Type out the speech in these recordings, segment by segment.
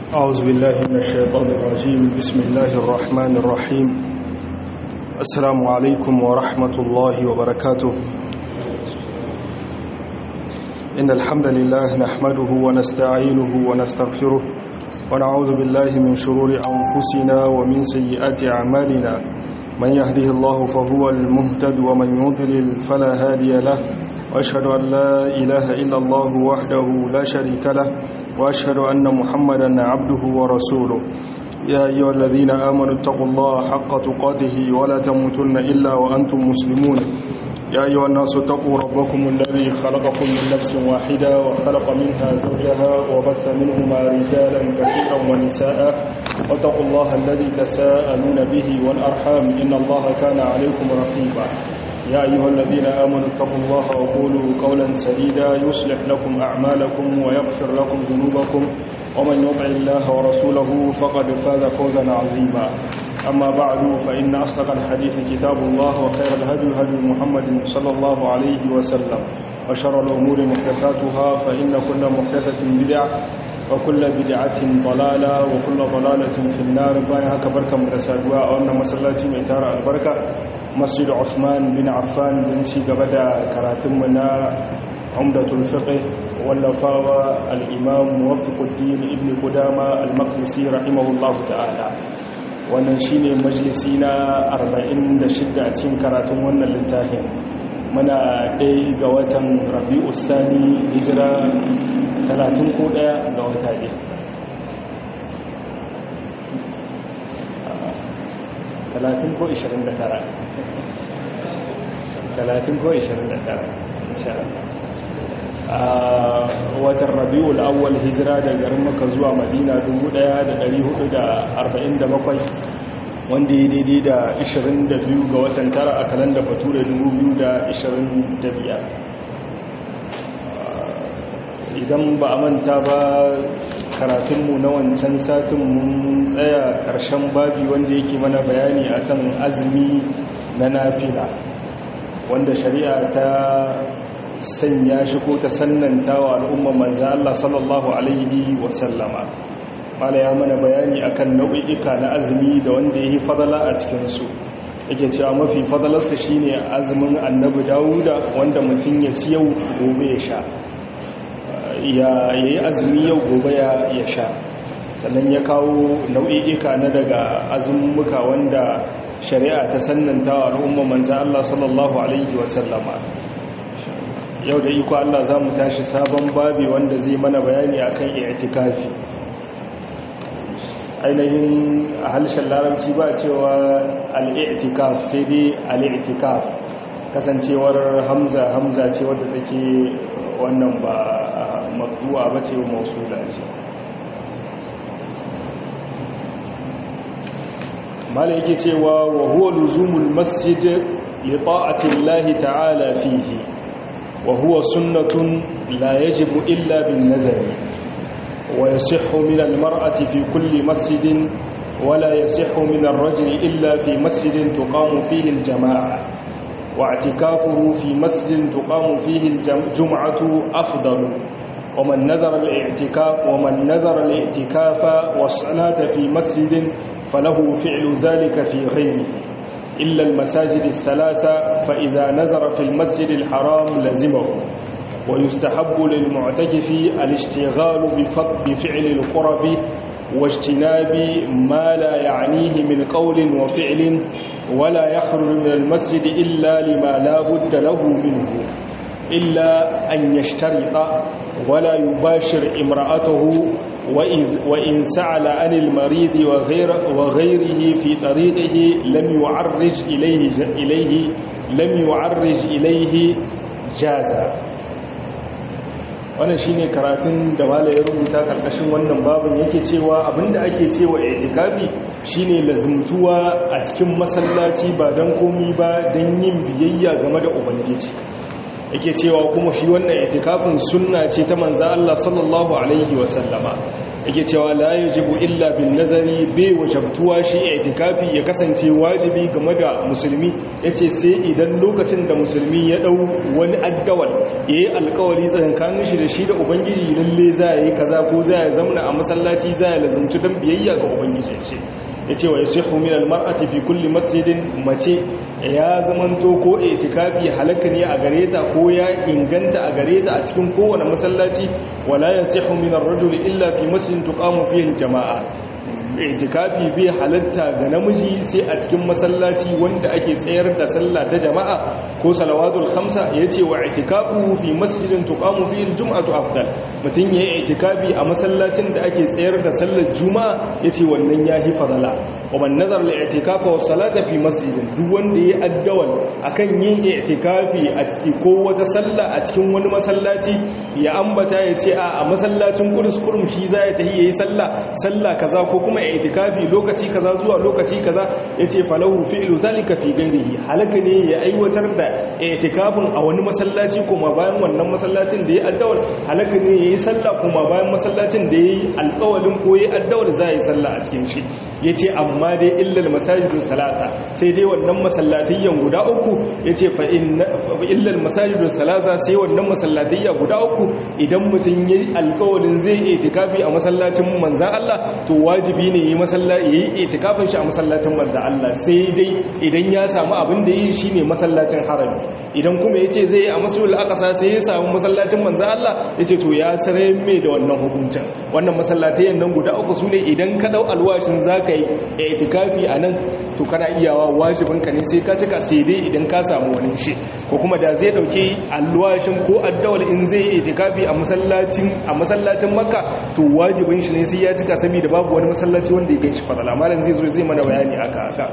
أعوذ بالله من الشيطان الرجيم بسم الله الرحمن الرحيم السلام عليكم ورحمة الله وبركاته إن الحمد لله نحمده ونستعينه ونستغفره ونعوذ بالله من شرور أنفسنا ومن سيئات أعمالنا من يهده الله فهو المهتد ومن يضلل فلا هادي له وأشهد أن لا إله إلا الله وحده لا شريك له وأشهد أن محمدا عبده ورسوله يا أيها الذين آمنوا اتقوا الله حق تقاته ولا تموتن إلا وأنتم مسلمون يا أيها الناس اتقوا ربكم الذي خلقكم من نفس واحدة وخلق منها زوجها وبث منهما رجالا كثيرا ونساء واتقوا الله الذي تساءلون به والأرحام إن الله كان عليكم رقيبا يا أيها الذين آمنوا اتقوا الله وقولوا قولا سديدا يصلح لكم أعمالكم ويغفر لكم ذنوبكم ومن يطع الله ورسوله فقد فاز فوزا عظيما أما بعد فإن أصدق الحديث كتاب الله وخير الهدي هدي محمد صلى الله عليه وسلم وشر الأمور محدثاتها فإن كل محدثة بدعة وكل بدعة ضلالة وكل ضلالة في النار باين هكا بركة مدسادوا وأن مسلاتي ميتار البركة مسجد عثمان بن عفان بن شي قبدا كراتمنا عمدة الفقه واللفاوى الإمام موفق الدين ابن قدامة المقدسي رحمه الله تعالى wannan shine majalisi na 46 a cikin karatun wannan littafin muna ɗaya ga watan rabi'u sani hijira 30 ko ɗaya ga wata ne 30 ko 29 30 ko 29 insha a watan rabi'ul awwal hijira da garin maka zuwa madina 1447 wanda ya daidai da 22 ga watan tara a kalanda bature 2025 idan ba a manta ba karatunmu na wancan satin mun tsaya ƙarshen babi wanda yake mana bayani akan azumi na nafila wanda shari'a ta sanya shi ko ta sannanta wa al'umman manzan Allah sallallahu Alaihi wasallama mala ya mana bayani akan nau'ika na azumi da wanda ya yi fadala a cikinsu yake cewa mafi fadalarsa shine azumin annabi dawuda wanda mutum ya ci yau gobe ya sha ya yi azumi yau gobe ya sha sannan ya kawo nau'ika na daga azumuka wanda shari'a ta sannanta wa al'umman manzan Allah sallallahu Alaihi wasallama yau da iko Allah za mu tashi sabon babi wanda zai mana bayani akan i'tikafi ainihin a halshen larabci ba cewa al'i'tikaf sai dai al'i'tikaf kasancewar hamza hamza ce wadda take wannan ba makduwa ba ce mausula ce mala yake cewa wa huwa luzumul masjid li ta'ati Allah ta'ala fihi وهو سنة لا يجب إلا بالنزل ويصح من المرأة في كل مسجد ولا يصح من الرجل إلا في مسجد تقام فيه الجماعة واعتكافه في مسجد تقام فيه الجمعة أفضل ومن نذر الاعتكاف ومن نذر الاعتكاف والصلاة في مسجد فله فعل ذلك في غيره إلا المساجد الثلاثة فإذا نزر في المسجد الحرام لزمه ويستحب للمعتكف الاشتغال بفعل القرب واجتناب ما لا يعنيه من قول وفعل ولا يخرج من المسجد إلا لما لا بد له منه إلا أن يشترط ولا يباشر امرأته وإن سعل عن المريض وغير وغيره في طريقه لم يعرج إليه إليه لم يعرج إليه جازا wannan shine karatun da mala ya rubuta karkashin wannan babin yake cewa abinda ake cewa i'tikafi shine lazumtuwa a cikin masallaci ba dan komi ba dan yin biyayya game da ubangiji yake cewa kuma shi wannan itikafin sunna ce ta manzo Allah sallallahu alaihi wasallama yake cewa la yajibu illa bin nazari bai wajabtuwa shi itikafi ya kasance wajibi game da musulmi yace sai idan lokacin da musulmi ya dau wani addawal yayi alkawari tsakanin shi da shi da ubangiji lalle za yi kaza ko za ya zamna a masallaci za ya lazumci dan biyayya ga ubangiji shi yace wa yasihu min almar'ati fi kulli masjidin mace ya zamanto ko itikafi halaka ne a gare ta ko ya inganta a gare ta a cikin kowane masallaci wala yasihu min ar-rajuli illa fi masjidin tuqamu fihi al-jama'a itikafi bai halatta ga namiji sai a cikin masallaci wanda ake tsayar da sallah ta jama'a ko salawatul khamsa yace wa itikafu fi masjidin tuqamu fihi al-jum'atu afdal mutun yayi itikafi a masallacin da ake tsayar da sallar juma'a yace wannan yahi fadala wa man nazar li itikafa was salata fi masjidin duk wanda yayi addawal akan yin itikafi a ciki ko wata sallah a cikin wani masallaci ya ambata yace a a masallacin Qudus kurum shi za ya tahi yayi sallah sallah kaza ko kuma itikafi lokaci kaza zuwa lokaci kaza yace falahu fi'lu zalika fi ghairihi halaka ne ya aiwatar da itikafin a wani masallaci kuma bayan wannan masallacin da ya addawal halaka ne yayi sallah kuma bayan masallacin da yayi alƙawalin ko yayi addawal za yi sallah a cikin shi yace amma dai illal masajidus salasa sai dai wannan masallatayyan guda uku yace fa inna illal masajidus salasa sai wannan masallatayya guda uku idan mutun yayi alƙawalin zai itikafi a masallacin manzon Allah to wajibi ne yi masallaci yayi itikafin shi a masallacin manzo Allah sai dai idan ya samu abin da yi shine masallacin harami idan kuma yace zai yi a masjidul aqsa sai ya samu masallacin manzo Allah yace to ya sare mai da wannan hukuncin wannan masallatai nan guda uku sune idan ka dau alwashin zaka yi itikafi anan to kana iyawa wajibin ka ne sai ka cika sai dai idan ka samu wani shi ko kuma da zai dauke alwashin ko addawal in zai yi itikafi a masallacin a masallacin makka to wajibin shi ne sai ya cika saboda babu wani masallaci wanda ya ganshi fadala malam zai zo zai mana bayani aka haka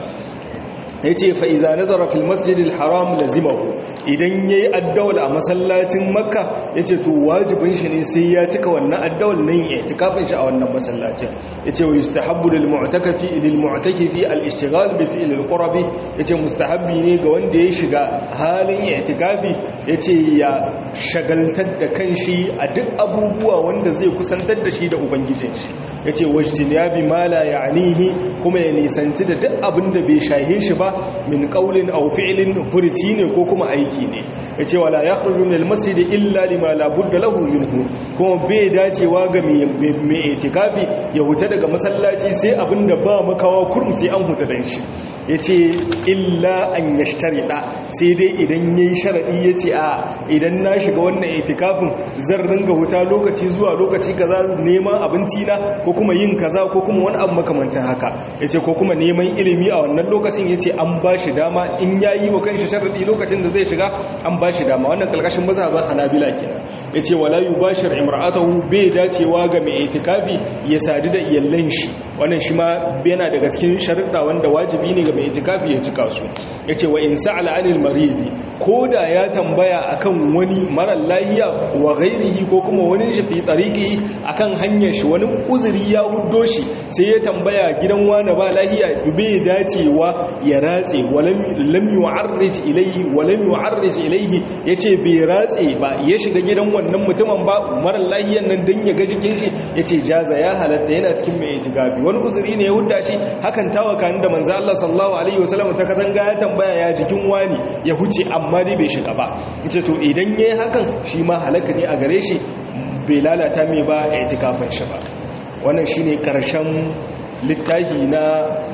ya ce fa'iza nazara fil masjidil haram lazimahu idan ya yi addawal a masallacin makka ya ce to wajibin shi ne sai ya cika wannan addawal nan ya ci kafin shi a wannan masallacin ya ce wa yi stahabbu lil mu'takafi lil mu'takifi al ishtighal bi fi'l al qurabi ya ce mustahabbi ne ga wanda ya shiga halin i'tikafi ya ce ya shagaltar da kanshi a duk abubuwa wanda zai kusantar da shi da ubangijin shi ya ce wajtinabi ma la ya'nihi kuma ya nisanci da duk abin da bai shahe shi ba min qaulin aw fi'lin furci ne ko kuma aiki ne yace wala yakhruju min al-masjid illa lima la budda lahu minhu kuma bai dacewa ga mai itikafi ya huta daga masallaci sai abinda ba makawa kurum sai an huta dan shi yace illa an yashtarida sai dai idan yayi sharadi yace a idan na shiga wannan itikafin zan ringa huta lokaci zuwa lokaci kaza neman abinci na ko kuma yin kaza ko kuma wani abu makamancin haka yace ko kuma neman ilimi a wannan lokacin yace an ba shi dama in yayi wa kanshi sharadi lokacin da zai shiga an ba shi dama wannan kalkashin mazhaban Hanabila kenan yace wala yubashir imra'atahu bai dacewa ga mai itikafi ya sadu da iyallan shi wannan shi ma yana daga cikin sharuɗa wanda wajibi ne ga mai itikafi ya cika su yace wa in sa'ala anil maridi koda ya tambaya akan wani mara lahiya wa ghairihi ko kuma wani shi fi tariqi akan hanyar shi wani uzuri ya huddo shi sai ya tambaya gidan wani ba lahiya bai dacewa ya ratse walam lam yu'arrij ilayhi walam yu'arrij ilayhi yace bai ratse ba ya shiga gidan wannan mutumin ba mara lahiyan nan dan ya ga jikin shi yace jaza ya halatta yana cikin mai itigabi wani uzuri ne ya hudda shi hakan tawaka da manzo Allah sallallahu alaihi wasallam ta katanga ya tambaya ya jikin wani ya huce amma dai bai shiga ba yace to idan yayi hakan shi ma halaka ne a gare shi bai lalata mai ba itikafin shi ba wannan shine karshen littafi na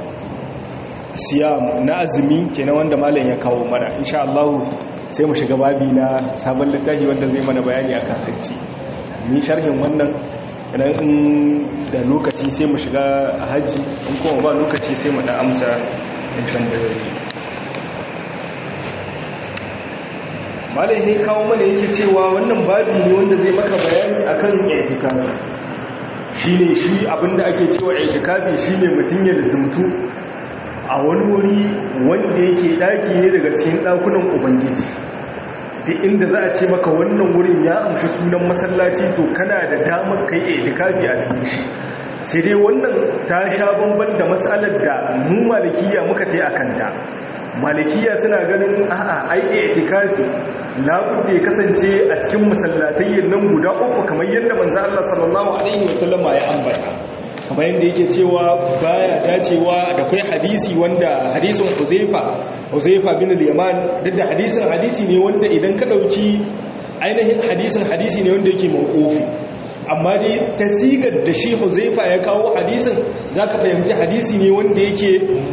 siyam na azumi kenan wanda malam ya kawo mana insha Allah sai mu shiga babi na sabon littafi wanda zai mana bayani akan hajji ni sharhin wannan idan in da lokaci sai mu shiga hajji in kuma ba lokaci sai mu da amsa in tambayoyi malam ya kawo mana yake cewa wannan babi ne wanda zai maka bayani akan i'tikafi shine shi abinda ake cewa i'tikafi shine mutun ya lazumtu a wani wuri wanda yake daki ne daga cikin dakunan ubangiji duk inda za a ce maka wannan wurin ya amshi sunan masallaci to kana da damar kai itikafi a cikin shi sai dai wannan ta sha bamban da matsalar da mu malikiya muka tai a kanta malikiya suna ganin a'a ai i'tikafi labudda ya kasance a cikin masallatayyin nan guda uku kamar yadda manzo Allah sallallahu alaihi wasallama ya ambata kamar yadda yake cewa baya dacewa da kai hadisi wanda hadisin Huzaifa Huzaifa bin al-Yaman duk da hadisin hadisi ne wanda idan ka dauki ainihin hadisin hadisi ne wanda yake mawqufi amma dai tasigar da shi Huzaifa ya kawo hadisin zaka fahimci hadisi ne wanda yake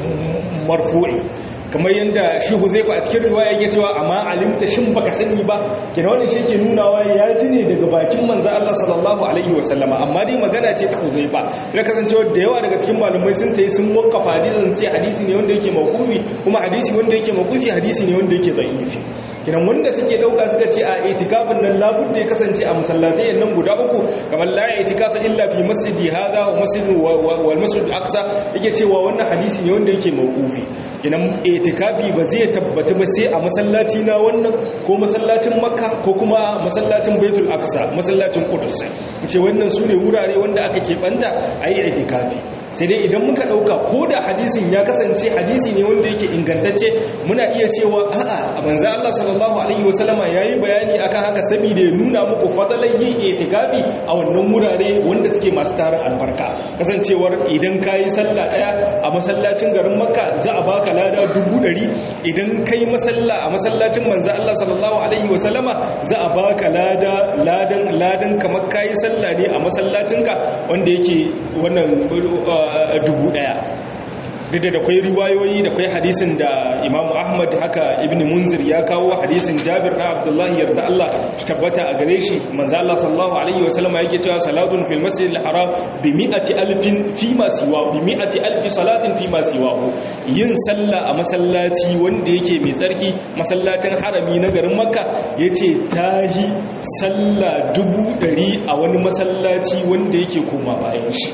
marfu'i kamar yadda shi huzaifa a cikin riwaya yake cewa amma alimta shin baka sani ba kina wannan shi ke nunawa ya ji ne daga bakin manzo Allah sallallahu alaihi wasallama amma dai magana ce ta huzaifa ya kasancewa da yawa daga cikin malamai sun tayi sun wakafa hadisin ce hadisi ne wanda yake mawqufi kuma hadisi wanda yake mawqufi hadisi ne wanda yake da'ifi kinan wanda suke dauka suka ce a itikafin nan labudda ya kasance a masallatai nan guda uku kamar la itikafa illa fi masjidi hadha wa masjid wal masjid al-aqsa yake cewa wannan hadisi ne wanda yake mawqufi kinan itikafi ba zai tabbata ba sai a masallaci na wannan ko masallacin makka ko kuma masallacin baitul aqsa masallacin qudus ce wannan su ne wurare wanda aka keɓanta a yi itikafi sai dai idan muka ɗauka ko da hadisin ya kasance hadisi ne wanda yake ingantacce muna iya cewa a'a a manzo Allah sallallahu alaihi wasallama yayi bayani akan haka saboda ya nuna muku fadalan yin itikafi a wannan wurare wanda suke masu tarin albarka kasancewar idan kayi sallah daya a masallacin garin makka za a baka lada dubu ɗari idan kai masalla a masallacin manzo Allah sallallahu alaihi wasallama za a baka lada ladan ladan kamar kayi sallah ne a masallacinka wanda yake wannan dubu daya duk da kwai riwayoyi da kwai hadisin da imamu ahmad haka ibn munzir ya kawo hadisin jabir na abdullahi yarda Allah shi tabbata a gare shi manzo Allah sallallahu alaihi wasallama yake cewa salatun fil masjid al haram bi mi'ati alfin fi ma siwa bi mi'ati alfi salatin fi ma siwahu yin sallah a masallaci wanda yake mai tsarki masallacin harami na garin makka yace tahi sallah dubu dari a wani masallaci wanda yake koma bayan shi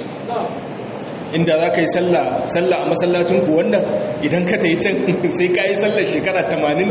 inda za ka yi sallah a masallacin ku wannan idan ka ta yi can sai ka yi sallar shekara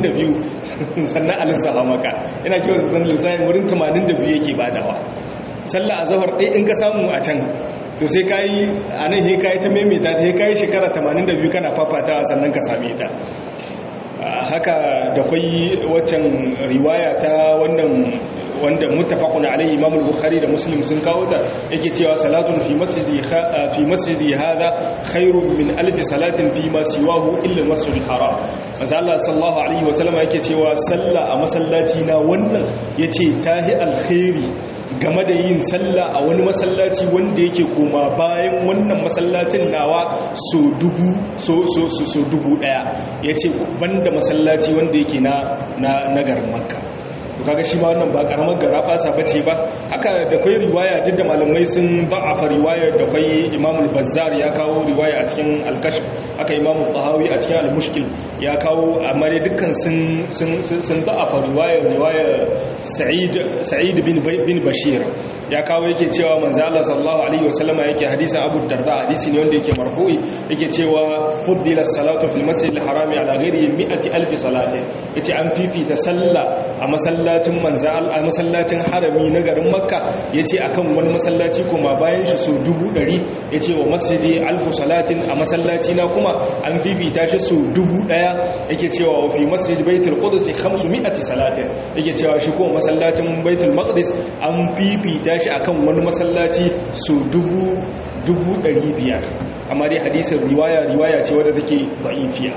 82 sannan alisaha maka ina kiwon zan lissahin wurin 82 yake badawa sallah a zahar ɗaya in ka samu a can to sai ka yi a nan sai ka yi ta maimaita ta sai ka yi shekara 82 kana fafata sannan ka same ta haka da kwai waccan riwaya ta wannan wanda muttafaqun alaihi imam al-bukhari da muslim sun kawo da yake cewa salatun fi masjidi fi masjidi hadha khairun min alf salatin fi ma siwahu illa al-masjid al-haram manzo Allah sallallahu alaihi wa sallam yake cewa sallah a masallaci na wannan yace tahi alkhairi game da yin sallah a wani masallaci wanda yake koma bayan wannan masallacin nawa so dubu so so so dubu daya yace banda masallaci wanda yake na na garin makka to kaga shi ma wannan ba karamar gara basa bace ba haka da kai riwaya duk da malamai sun ba'afa riwayar da kai Imam al-Bazzar ya kawo riwaya a cikin al-Kashf haka Imam al-Tahawi a cikin al-Mushkil ya kawo amma dai dukkan sun sun sun ba'afa riwayar riwayar Sa'id Sa'id bin bin Bashir ya kawo yake cewa manzo Allah sallallahu alaihi wasallama yake hadisin Abu Darda hadisi ne wanda yake marfu'i yake cewa fuddila as-salatu fil masjid al-harami ala ghairi mi'ati alf salatin yace an fifita sallah a masallacin manzo a masallacin harami na garin Makka yace akan wani masallaci kuma bayan shi so dubu ɗari yace wa masjidi alf salatin a masallaci na kuma an fifita shi so dubu ɗaya yake cewa wa fi masjid baitul qudus 500 salatin yake cewa shi ko masallacin baitul maqdis an fifita shi akan wani masallaci su dubu dubu ɗari biyar amma dai hadisin riwaya riwaya ce wadda take da'ifiya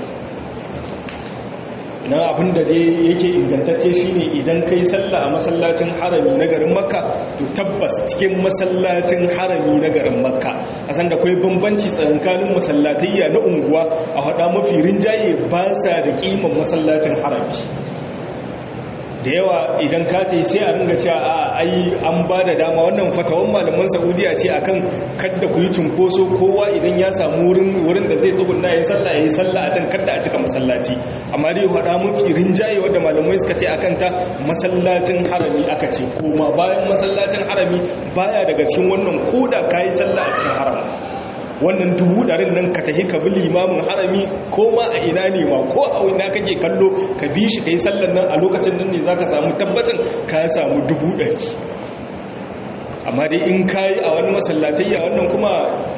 ina abinda dai yake ingantacce shine idan kai sallah a masallacin harami na garin makka to tabbas cikin masallacin harami na garin makka a san da kwai bambanci tsakanin masallatayya na unguwa a hada mafi rinjaye ba sa da kiman masallacin harami da yawa idan ka ta yi sai a ringa cewa a ai an ba da dama wannan fatawan malaman saudiya ce akan kadda ku yi cunkoso kowa idan ya samu wurin da zai tsugunna ya yi sallah ya yi sallah a can kadda a cika masallaci amma dai haɗa mafi rinjaye wadda malamai suka ce akan ta masallacin harami aka ce koma bayan masallacin harami baya daga cikin wannan koda ka yi sallah a cikin harami wannan dubu ɗarin nan ka tafi ka bi limamin harami ko ma a ina ne ma ko a ina kake kallo ka bi shi ka yi sallan nan a lokacin nan ne za ka samu tabbacin ka samu dubu ɗari amma dai in ka yi a wani masallatayya wannan kuma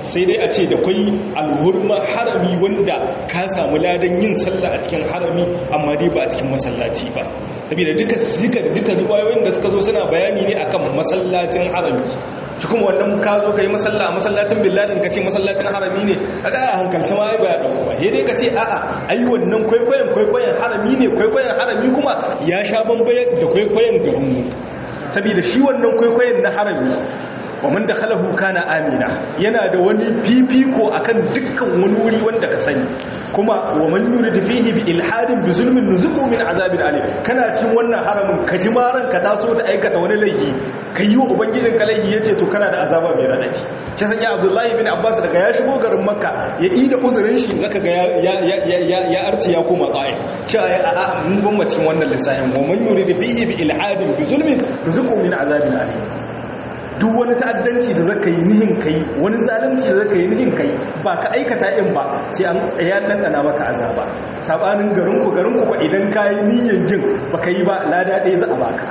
sai dai a ce da kwai alhurma harami wanda ka samu ladan yin sallah a cikin harami amma dai ba a cikin masallaci ba saboda duka suka duka riwayoyin da suka zo suna bayani ne akan masallacin harami shi kuma wannan ka zo ka yi masalla a masallacin billadin ka ce masallacin harami ne a ga a hankalta ma ai ba ya dauko ba sai dai ka ce a'a ai wannan kwaikwayon kwaikwayon harami ne kwaikwayon harami kuma ya sha bambayar da kwaikwayon garinmu saboda shi wannan kwaikwayon na harami wa man dakhalahu kana amina yana da wani fifiko akan dukkan wani wuri wanda ka sani kuma wa man yurid fihi bi ilhadin bi zulmin nuzuqu min azabin alim kana cikin wannan haramin ka ji maran ka taso ta aikata wani laifi kai wa ubangijin ka laifi yace to kana da azaba mai radadi shi sanya abdullahi bin abbas daga ya shigo garin makka ya yi da uzurin shi zaka ga ya ya ya ya arci ya koma ta'if cewa ya a'a mun gwamma cikin wannan lissafin wa man yurid fihi bi ilhadin bi zulmin nuzuqu min azabin alim duk wani ta'addanci da zaka yi nihin kai wani zalunci da zaka yi nihin kai ba ka aikata in ba sai an ya dandana maka azaba sabanin garin ku garin ku idan kai niyyar jin baka yi ba lada ɗaya za a baka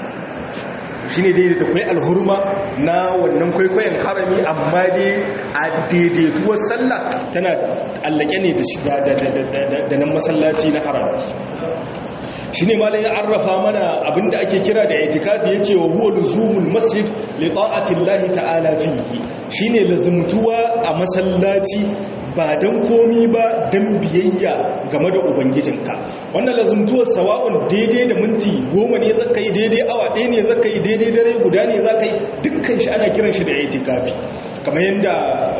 shine dai da kai alhurma na wannan kwaikwayon harami amma dai a daidaituwar sallah tana allake ne da nan masallaci na harami shi ne malin ya arrafa mana abinda ake kira da itikafi ya ce wa huwa luzumul masjid li ta'atillahi ta'ala fihi shine lazumtuwa a masallaci ba don komi ba don biyayya game da ubangijinka wannan lazumtuwar sawa'un daidai da minti goma ne zaka yi daidai awa ɗaya ne zaka yi daidai dare guda ne zaka yi dukkan shi ana kiran shi da itikafi kamar yadda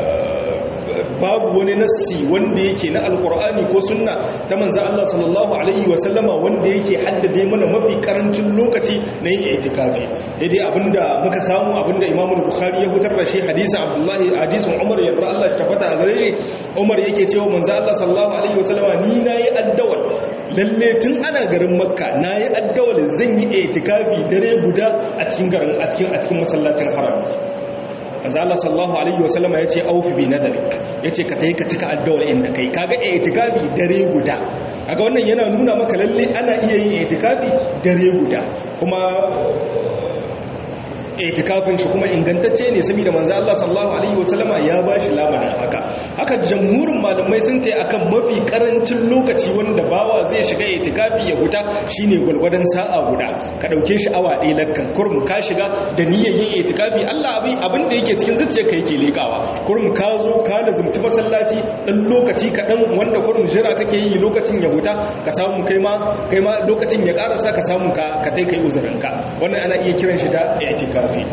babu wani nassi wanda yake na alkur'ani ko sunna ta manzo Allah sallallahu alaihi wa sallama wanda yake haddade mana mafi karancin lokaci na yin itikafi sai dai abinda muka samu abinda Imam Bukhari ya hutar da shi hadisin Abdullahi hadisin Umar yadda Allah ya tabbata a gare shi Umar yake cewa manzo Allah sallallahu alaihi wa sallama ni nayi addawal lalle tun ana garin Makka nayi addawal zan yi itikafi dare guda a cikin garin a cikin a cikin masallacin Haram manzo Allah sallallahu alaihi wasallama yace aufi bi nadarik yace ka tayi ka cika addawar inda kai kaga itikafi dare guda kaga wannan yana nuna maka lalle ana iya yin itikafi dare guda kuma itikafin shi kuma ingantacce ne saboda manzo Allah sallallahu alaihi wasallama ya bashi lamarin haka haka jamhurin malamai sun tayi akan mafi karancin lokaci wanda bawa zai shiga itikafi ya huta shine gulgwadan sa'a guda ka dauke shi awa ɗaya lakkan kurum ka shiga da niyyar yin itikafi Allah abin abin da yake cikin zuciyarka yake lekawa kurum ka zo ka lazumci masallaci dan lokaci kaɗan wanda kurum jira kake yi lokacin ya huta ka samu kai ma kai ma lokacin ya karasa ka samu ka ka tai kai uzurinka wannan ana iya kiran shi da itikafi kafi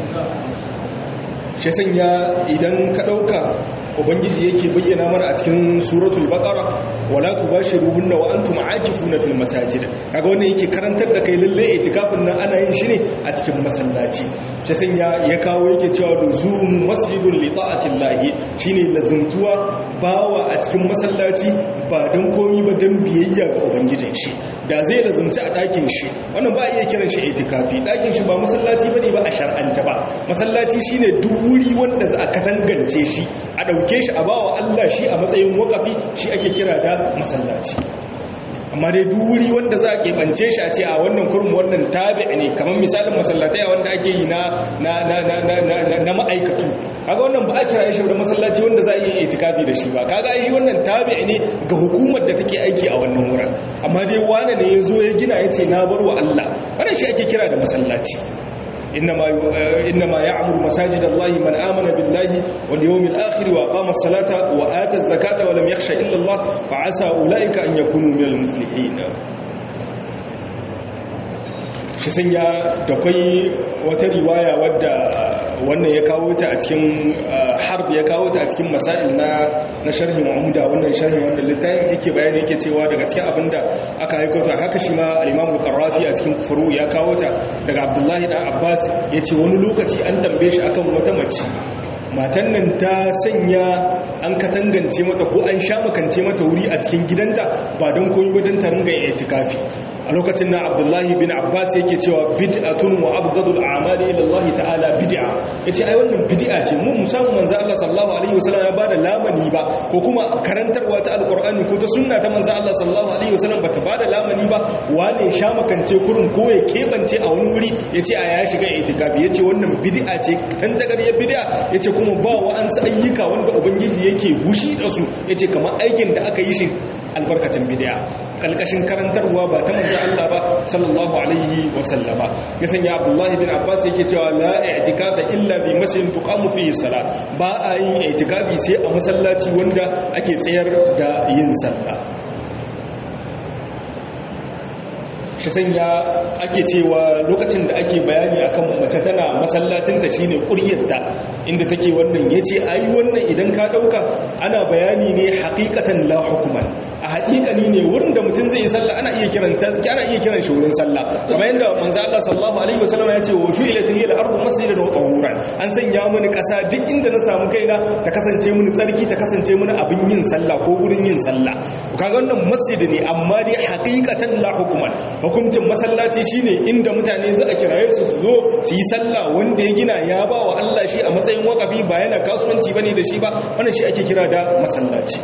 shi sanya idan ka ɗauka ubangiji yake bayyana mana a cikin suratul baqara wala tubashiruhunna wa antum aakifuna fil masajid kaga wannan yake karantar da kai lalle itikafin nan ana yin shi ne a cikin masallaci shi sanya ya kawo yake cewa luzum masjidun li ta'atillahi shine lazuntuwa bawa a cikin masallaci ba don komi ba don biyayya ga ubangijin shi da zai lazumci a ɗakin shi wannan ba iya kiran shi itikafi ɗakin shi ba masallaci ba ne ba a shar'anta ba masallaci shi ne duk wuri wanda za a katangance shi a ɗauke shi a bawa Allah shi a matsayin wakafi shi ake kira da masallaci amma dai duk wuri wanda za a keɓance shi a ce a wannan kurmi wannan tabi ne kamar misalin masallatai wanda ake yi na ma'aikatu kaga wannan ba a kira shi da masallaci wanda za a yi itikafi da shi ba kaga shi wannan tabi ne ga hukumar da take aiki a wannan wurin amma dai wane ne ya zo ya gina ya ce na bar wa Allah wannan shi ake kira da masallaci إنما إنما يعمر مساجد الله من آمن بالله واليوم الآخر وأقام الصلاة وآتى الزكاة ولم يخشى إلا الله فعسى أولئك أن يكونوا من المفلحين shi sanya da kwai wata riwaya wadda wannan ya kawo ta a cikin harb ya kawo ta a cikin masail na na sharhin umda wannan sharhin wanda littafin yake bayani yake cewa daga cikin abinda aka haiko ta haka shi ma al-Imam al-Qarrafi a cikin furu ya kawo ta daga Abdullahi dan Abbas yace wani lokaci an tambaye shi akan wata mace matan nan ta sanya an katangance mata ko an sha makance mata wuri a cikin gidanta ba don koyi ba don ta ringa itikafi a lokacin na abdullahi bin abbas yake cewa bid'atun wa abgadul a'mali ila Allah ta'ala bid'a yace ai wannan bid'a ce mu musamman manzo Allah sallallahu alaihi wasallam ya bada lamani ba ko kuma karantarwa ta alqur'ani ko ta sunna ta manzo Allah sallallahu alaihi wasallam bata bada lamani ba wane sha makance kurun ko ya kebance a wani wuri yace a ya shiga itikafi yace wannan bid'a ce tan dagariyar bid'a yace kuma ba wa an sa ayyuka wanda ubangiji yake gushi da su yace kamar aikin da aka yi shi albarkacin bid'a kalkashin karantarwa ba ta manzo Allah ba sallallahu alaihi wa sallama ya sanya Abdullah bin Abbas yake cewa la i'tikafa illa bi masjidin tuqamu fihi salat ba a yin i'tikafi sai a masallaci wanda ake tsayar da yin sallah shi sanya ake cewa lokacin da ake bayani akan mace tana masallacinta shine kuryarta inda take wannan yace ai wannan idan ka dauka ana bayani ne haqiqatan la hukuman a haqiqani ne wurin da mutum zai yi sallah ana iya kiran ana iya kiran shi wurin sallah kamar yadda manzo Allah sallallahu alaihi wasallam ya ce wa shu'ilat lil ardu masjidan wa tahuran an sanya mini kasa duk inda na samu kaina ta kasance mini tsarki ta kasance mini abin yin sallah ko gurin yin sallah kaga wannan masjid ne amma dai haqiqatan la hukuman hukuncin masallaci shine inda mutane za a kiraye su zo su yi sallah wanda ya gina ya ba wa Allah shi a matsayin wakafi ba yana kasuwanci bane da shi ba wannan shi ake kira da masallaci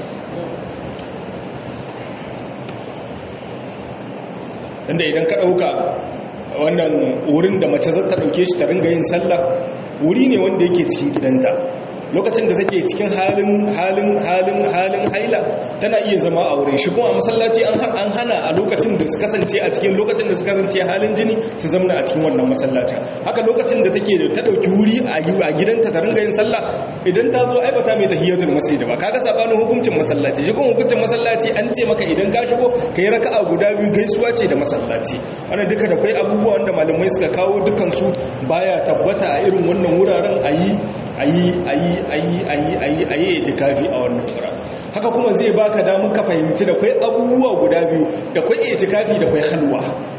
inda idan ka dauka wannan wurin da mace za ta dauke shi ta ringa yin sallah wuri ne wanda yake cikin gidanta lokacin da take cikin halin halin halin halin haila tana iya zama a wurin shi kuma a masallaci an an hana a lokacin da su kasance a cikin lokacin da su kasance halin jini su zamna a cikin wannan masallacin haka lokacin da take da ta dauki wuri a a gidanta ta ringa yin sallah idan ta zo aibata mai tahiyatul masjid ba kaga sabanin hukuncin masallaci shi kuma hukuncin masallaci an ce maka idan ka shigo kai raka'a guda biyu gaisuwa ce da masallaci wannan duka da kai abubuwa wanda malamai suka kawo dukan su baya tabbata a irin wannan wuraren ayi ayi ayi ayi ayi ayi ayi itikafi a wannan wura haka kuma zai baka damar ka fahimci da kai abubuwa guda biyu da kai itikafi da kai halwa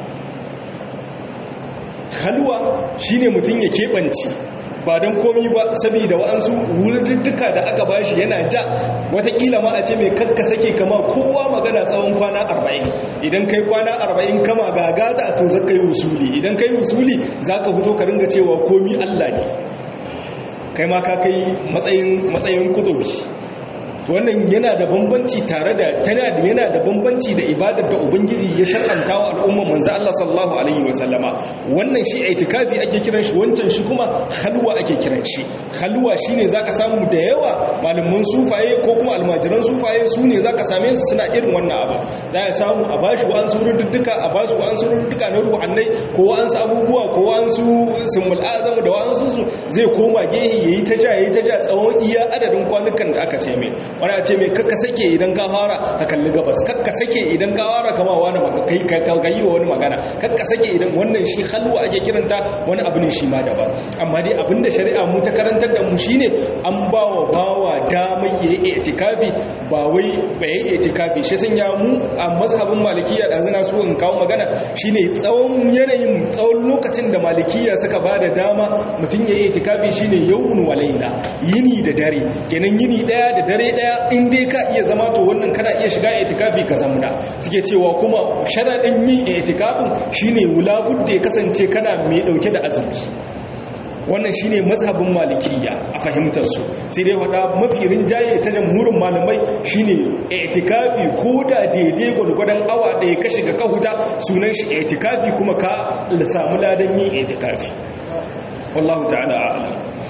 halwa shine mutum ya keɓance ba don komi ba saboda wa'ansu wuridduka da aka bashi yana ja watakila ma a ce mai kakka sake kama kowa magana tsawon kwana arba'in idan kai kwana arba'in kama gagata to zaka yi wusuli idan kai wusuli za ka fito ka ringa cewa komi allah ne kai ma ka kai matsayin matsayin kudubi wannan yana da bambanci tare da tana da yana da bambanci da ibadar da ubangiji ya shar'anta wa al'ummar manzo Allah sallallahu alaihi wasallama wannan shi itikafi ake kiran shi wancan shi kuma halwa ake kiran shi halwa shine zaka samu da yawa malaman sufaye ko kuma almajiran sufaye su ne zaka same su suna irin wannan abu za ya samu a bashi wa an surudduka a bashi wa an surudduka na ruhannai ko wa an abubuwa ko wa an su sumul azam da wa an su zai koma gehe yayi ta ja yayi ta ja tsawon iya adadin kwanukan da aka ce mai wani a ce mai kakka sake idan ka fara ka kalli gabas kakka sake idan ka fara kama wani kai ka yi wa wani magana kakka sake idan wannan shi halwa ake kiranta wani abu ne shi ma daban amma dai abinda shari'a mu ta karantar da mu shine an ba wa bawa damar ya yi itikafi ba wai ba yi itikafi shi sanya mu a mazhabin malikiya da zana so in kawo magana shine tsawon yanayin tsawon lokacin da malikiya suka ba da dama mutum ya yi itikafi shine yawun walaila yini da dare kenan yini daya da dare daya in dai ka iya zama to wannan kana iya shiga itikafi ka zamna suke cewa kuma sharadin yin itikafin shine wulabud da ya kasance kana mai dauke da azumi wannan shine mazhabin malikiya a fahimtar su sai dai wada mafi rinjaye ta jamhurin malamai shine itikafi ko da daidai gwargwadon awa ɗaya ka shiga ka huta sunan shi itikafi kuma ka samu ladan yin itikafi wallahu ta'ala a'lam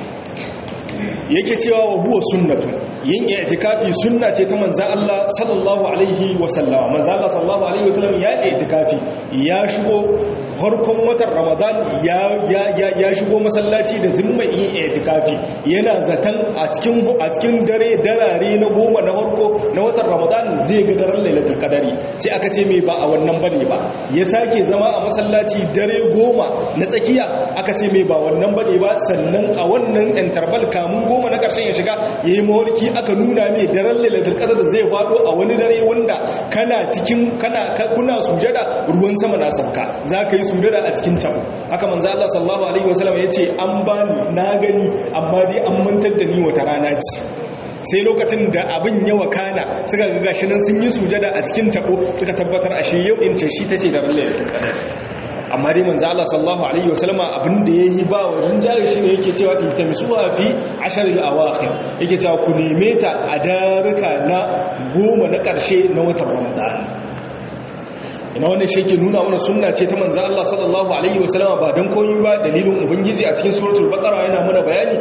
yake cewa wa huwa sunnatun yin i'tikafi sunna ce ta manzo Allah sallallahu alaihi wa sallam manzo Allah sallallahu alaihi wa sallam ya i'tikafi ya shigo farkon watan Ramadan ya ya ya shigo masallaci da zimman yin i'tikafi yana zatan a cikin a cikin dare darare na goma na farko na watan Ramadan zai ga daren Lailatul Qadari sai aka ce me ba a wannan bane ba ya sake zama a masallaci dare goma na tsakiya aka ce me ba wannan bane ba sannan a wannan interval kamun goma na karshen ya shiga yayi mawarki aka nuna mai daren lailatul qadar zai fado a wani dare wanda kana cikin kana kuna sujada ruwan sama na sauka zaka yi sujada a cikin tabo haka manzo Allah sallallahu alaihi wasallam yace an bani na gani amma dai an mantar da ni wata rana ce sai lokacin da abin ya wakana suka ga gashi nan sun yi sujada a cikin tabo suka tabbatar ashe yau in ce shi tace da lailatul qadar amma dai manzo Allah sallallahu alaihi wasallama abin da yayi ba wajen jari shine yake cewa tamsuha fi ashr al-awakhir yake cewa ku neme ta a daruka na goma na karshe na watan Ramadan ina wannan shi ke nuna mana sunna ce ta manzo Allah sallallahu alaihi wasallam ba dan komai ba dalilin ubangiji a cikin suratul baqara yana mana bayani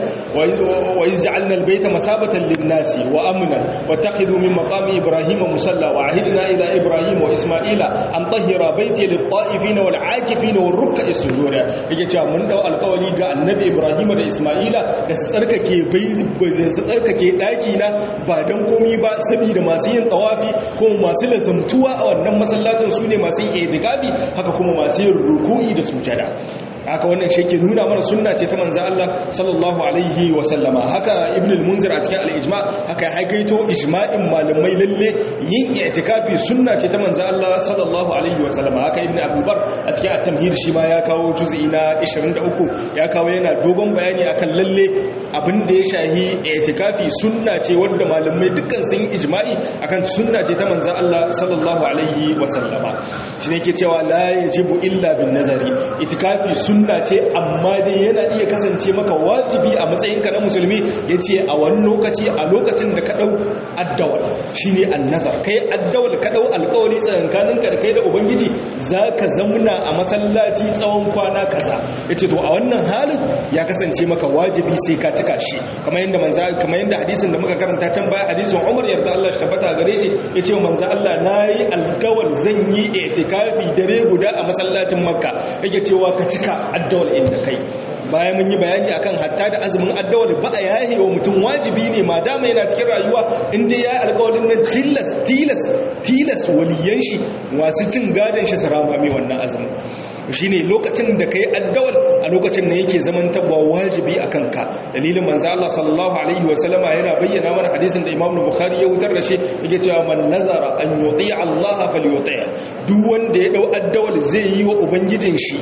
wa yaj'alna albayta masabatan lin-nasi wa amnan wattakhidhu min maqami ibrahima musalla wa ahidna ila ibrahima wa isma'ila an tahhira bayti lit-ta'ifina wal-'akifina war-ruk'i sujud yake cewa mun dau alƙawari ga annabi ibrahima da isma'ila da su tsarkake bai su tsarkake daki na ba dan komai ba saboda masu yin tawafi ko masu lazamtuwa a wannan masallacin su ne masu yin itikafi haka kuma masu yin ruku'i da sujada haka wannan shi ke nuna mana sunna ce ta manzo Allah sallallahu alaihi wa sallama haka ibn al-munzir a cikin al-ijma haka ya haikaito ijma'in malamai lalle yin i'tikafi sunna ce ta manzo Allah sallallahu alaihi wa sallama haka ibn abdul bar a cikin at-tamhid shi ma ya kawo juz'i na 23 ya kawo yana dogon bayani akan lalle abin da ya shahi i'tikafi sunna ce wanda malamai dukkan sun yi ijma'i akan sunna ce ta manzo Allah sallallahu alaihi wa sallama shine yake cewa la yajibu illa bin nazari itikafi sunna ce amma dai yana iya kasance maka wajibi a matsayinka na musulmi yace a wani lokaci a lokacin da ka dau addawal shine annazar kai addawal ka dau alƙawari tsakankaninka da kai da ubangiji zaka zamna a masallaci tsawon kwana kaza yace to a wannan halin ya kasance maka wajibi sai ka cika shi kamar yanda manzo kamar yanda hadisin da muka karanta can baya hadisin Umar yarda Allah shi tabbata gare shi yace manzo Allah nayi alƙawal zan yi i'tikafi dare guda a masallacin Makka yake cewa ka cika addawal inda kai bayan mun yi bayani akan hatta da azumin addawal ba a yahe wa mutum wajibi ne ma dama yana cikin rayuwa inda ya yi alkawalin nan tilas tilas tilas waliyan shi masu cin gadon shi sarama mai wannan azumin shi ne lokacin da ka yi addawal a lokacin da yake zaman tabwa wajibi a kanka dalilin manzo Allah sallallahu alaihi wasallama yana bayyana mana hadisin da Imam Bukhari ya wutar da shi yake cewa man nazara an yuti Allah falyuti duk wanda ya dau addawal zai yi wa ubangijin shi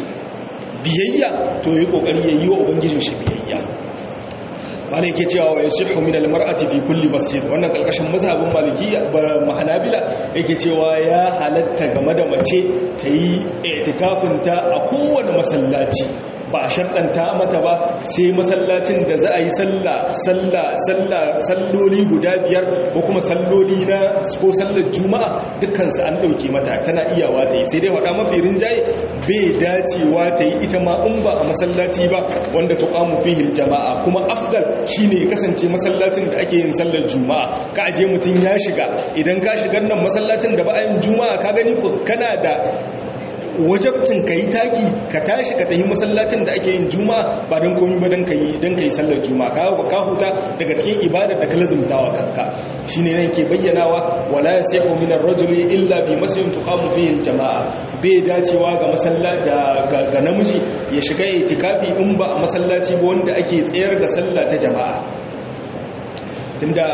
biyayya to yi kokari ya yi wa ubangijin shi biyayya bala yake cewa wa yasihu min almar'ati fi kulli masjid wannan kalkashin mazhabin malikiyya mahanabila yake cewa ya halatta game da mace ta yi itikafin ta a kowane masallaci ba a shaɗanta mata ba sai masallacin da za a yi sallah sallah sallah salloli guda biyar ko kuma salloli na ko sallar juma'a dukkansu an ɗauke mata tana iyawa ta yi sai dai waɗa mafi rinjaye bai dacewa ta yi ita ma in ba a masallaci ba wanda ta ƙamu fihil jama'a kuma afdal shine ya kasance masallacin da ake yin sallar juma'a ka aje mutum ya shiga idan ka shigar nan masallacin da ba a yin juma'a ka gani ko kana da wajabcin ka yi taki ka tashi ka tafi masallacin da ake yin juma'a ba don komi ba don ka yi don ka yi sallar juma'a ka ka huta daga cikin ibadar da ka lazumtawa kanka shine nan ke bayyanawa wala yasihu min ar-rajuli illa bi masjidin tuqamu fihi al-jama'a bai dacewa ga masalla da ga namiji ya shiga itikafi in ba a masallaci ba wanda ake tsayar da sallah ta jama'a tunda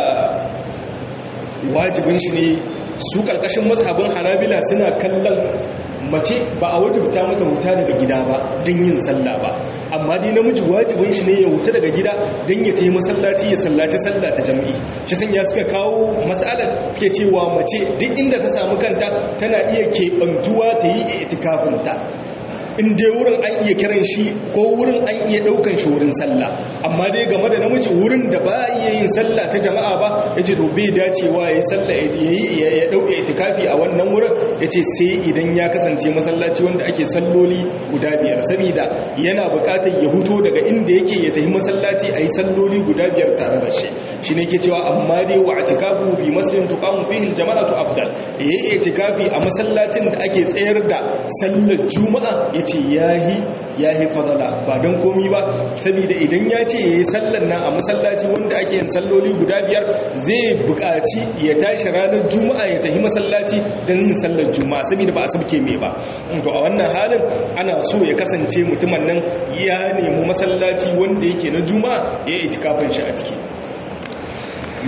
wajibin shi ne su karkashin mazhabin hanabila suna kallon mace ba a wajibta mata wuta daga gida ba don yin sallah ba amma dai namiji wajibin shi ne ya wuta daga gida don ya tayi masallaci ya sallaci sallah ta jam'i shi sun ya suka kawo matsalar suke cewa mace duk inda ta samu kanta tana iya keɓantuwa ta yi itikafinta in dai wurin an iya kiran shi ko wurin an iya daukan shi wurin sallah amma dai game da namiji wurin da ba iya yin sallah ta jama'a ba yace to bai dacewa yayi sallah yayi ya dauke itikafi a wannan wurin yace sai idan ya kasance masallaci wanda ake salloli guda biyar saboda yana bukatar ya huto daga inda yake ya tafi masallaci ayi salloli guda biyar tare da shi shine yake cewa amma dai wa itikafu fi masjidin tuqamu fihi aljama'atu afdal yayi itikafi a masallacin da ake tsayar da sallar juma'a yace yahi yahi fadala ba don komi ba saboda idan ya ce yayi sallar nan a masallaci wanda ake yin salloli guda biyar zai buƙaci ya tashi ranar juma'a ya tafi masallaci don yin sallar juma'a saboda ba a sabke mai ba to a wannan halin ana so ya kasance mutumin nan ya nemi masallaci wanda yake na juma'a ya yi itikafin shi a ciki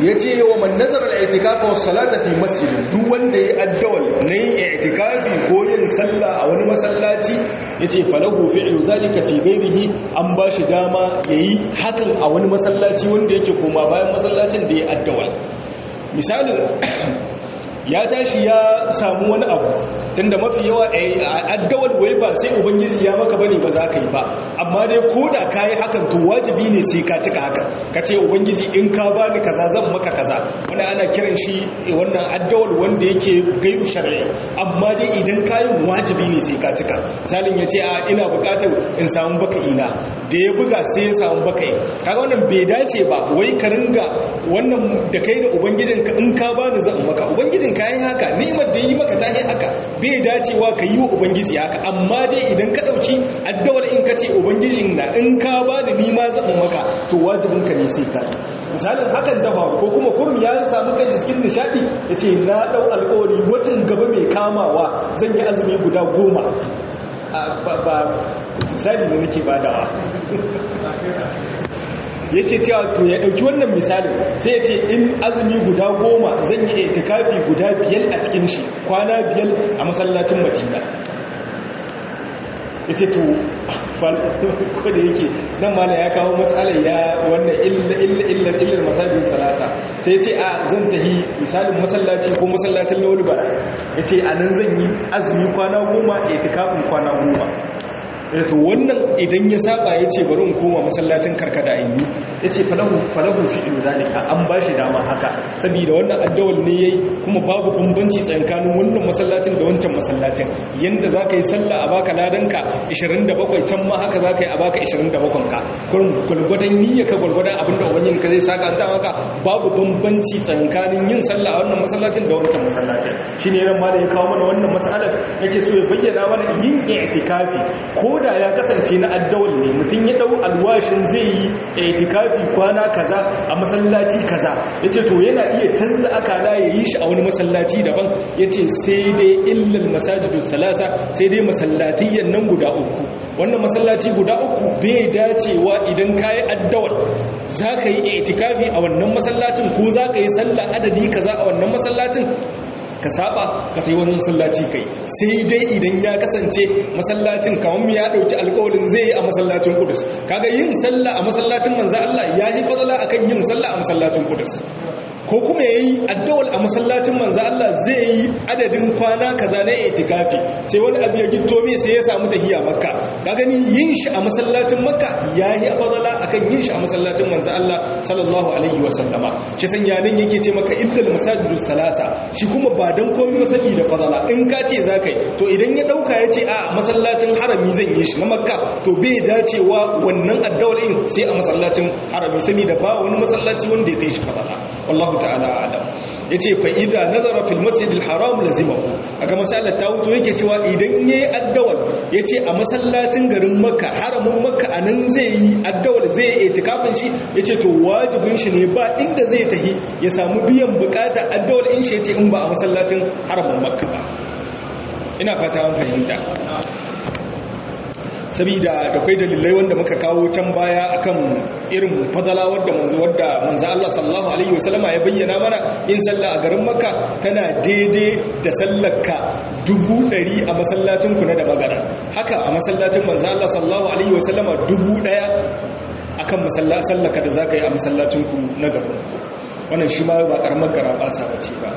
yace wa man nazara al-i'tikafa was salata fi masjid duk wanda ya addawal na yin i'tikafi ko yin sallah a wani masallaci yace falahu fi'lu zalika fi ghairihi an bashi dama yayi hakan a wani masallaci wanda yake koma bayan masallacin da ya addawal misalin ya tashi ya samu wani abu tunda mafi yawa a addawar wai ba sai ubangiji ya maka bane ba za ka yi ba amma dai ko da ka yi hakan to wajibi ne sai ka cika hakan ka ce ubangiji in ka bani kaza zan maka kaza wani ana kiran shi wannan addawar wanda yake gairu shari'i amma dai idan ka yi wajibi ne sai ka cika misalin ya ce a ina bukatar in samu baka ina da ya buga sai ya samu baka yi kaga wannan bai dace ba wai ka ringa wannan da kai da ubangijinka in ka bani zan maka ubangijin ka yi haka ni'imar da yi maka ta yi haka bai dacewa ka yi wa ubangiji haka amma dai idan ka ɗauki addawar in ka ce ubangijin na in ka ba da nima zaɓin maka to wajibin ka ne sai ka misalin hakan ta faru ko kuma kurmi ya samu kan cikin nishaɗi ya ce na ɗau alƙawari watan gaba mai kamawa zan yi azumi guda goma ba misali ne nake badawa yake cewa to ya ɗauki wannan misalin sai ya ce in azumi guda goma zan yi itikafi guda biyar a cikin shi kwana biyar a masallacin madina ya ce to ko da yake nan mana ya kawo matsalar ya wannan illar illar masallacin salasa sai ya ce a zan tahi misalin masallaci ko masallacin lauri bara ya ce a nan zan yi azumi kwana goma itikafin kwana goma to wannan idan ya saba ya ce bari in koma masallacin karkada in yi ya ce falahu fi ilu zalika an ba shi dama haka saboda wannan addawal ne yayi kuma babu bambanci tsakanin wannan masallacin da wancan masallacin yanda za ka yi sallah a baka ladanka 27 can ma haka za ka yi a baka 27 ka kurin gwalgwadon niyya ka gwalgwadon abinda ubangin ka zai saka ta haka babu bambanci tsakanin yin sallah a wannan masallacin da wancan masallacin shine ran ma da ya kawo mana wannan masalar yake so ya bayyana mana yin i'tikafi ko da ya kasance na addawal ne mutum ya dau alwashin zai yi itikafi kwana kaza a masallaci kaza yace to yana iya canza akala ya yi shi a wani masallaci daban yace sai dai illal masajidus salasa sai dai masallatiyyan nan guda uku wannan masallaci guda uku bai dacewa idan kayi addawal zaka yi itikafi a wannan masallacin ko zaka yi sallah adadi kaza a wannan masallacin ka saba ka tai wani masallaci kai sai dai idan ya kasance masallacin kamar ya dauki alƙawarin zai yi a masallacin Qudus kaga yin sallah a masallacin manzo Allah yayi fadala akan yin sallah a masallacin Qudus ko kuma yayi addawal a masallacin manzo Allah zai yi adadin kwana kaza na itikafi sai wani abu ya gitto me sai ya samu tahiya makka ka gani yin shi a masallacin makka yayi fadala akan yin shi a masallacin manzo Allah sallallahu alaihi wasallama shi sanya nan yake ce maka illal masajidus salasa shi kuma ba dan komai ba sani da fadala in ka ce zakai to idan ya dauka ya ce a masallacin harami zan yi shi na makka to bai dacewa wannan addawalin sai a masallacin harami saboda ba wani masallaci wanda ya kai shi fadala wallahu ta'ala alam yace fa idza nazara fil masjid al haram lazimahu aka masallar ta wuto yake cewa idan yayi addawal yace a masallacin garin makka haramin makka anan zai yi addawal zai yi itikafin shi yace to wajibin shi ne ba inda zai tahi ya samu biyan bukata addawal in shi yace in ba a masallacin haramin makka ba ina fata an fahimta sabida da kai dalilai wanda muka kawo can baya akan irin fadala wadda manzo wadda manzo Allah sallallahu alaihi wasallama ya bayyana mana yin sallah a garin Makka tana daidai da sallarka dubu ɗari a masallacin ku na da magana haka a masallacin manzo Allah sallallahu alaihi wasallama dubu ɗaya akan masallacin sallaka da zaka yi a masallacin ku na garin wannan shi ma ba karamar gara ba sa bace ba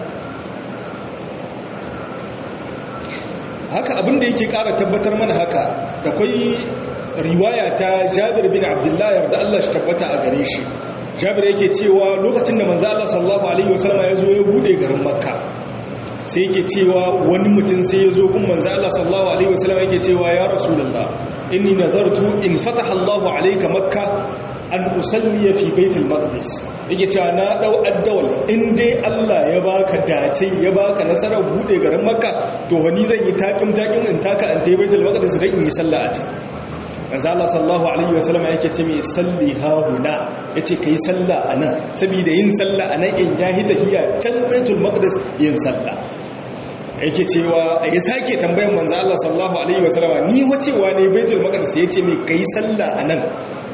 haka abinda yake kara tabbatar mana haka da kwai riwaya ta jabir bin abdullahi yarda Allah shi tabbata a gare shi jabir yake cewa lokacin da manzo Allah sallallahu alaihi wasallam ya zo ya bude garin makka sai yake cewa wani mutum sai ya zo gun manzo Allah sallallahu alaihi wasallam yake cewa ya rasulullah inni nazartu in fataha Allahu alayka makka an usalliya fi baitul maqdis yake cewa na dau addawal in dai Allah ya baka dace ya baka nasarar bude garin makka to wani zan yi takim takim in taka an tayi baitul maqdis dan in yi sallah a can manzo Allah sallallahu alaihi wasallam yake ce mai salli ha huna yace kai sallah anan saboda yin sallah anan in ya hita hiya can baitul maqdis yin sallah yake cewa ya sake tambayan manzo Allah sallallahu alaihi wasallam ni wacewa ne baitul maqdis yace mai kai sallah anan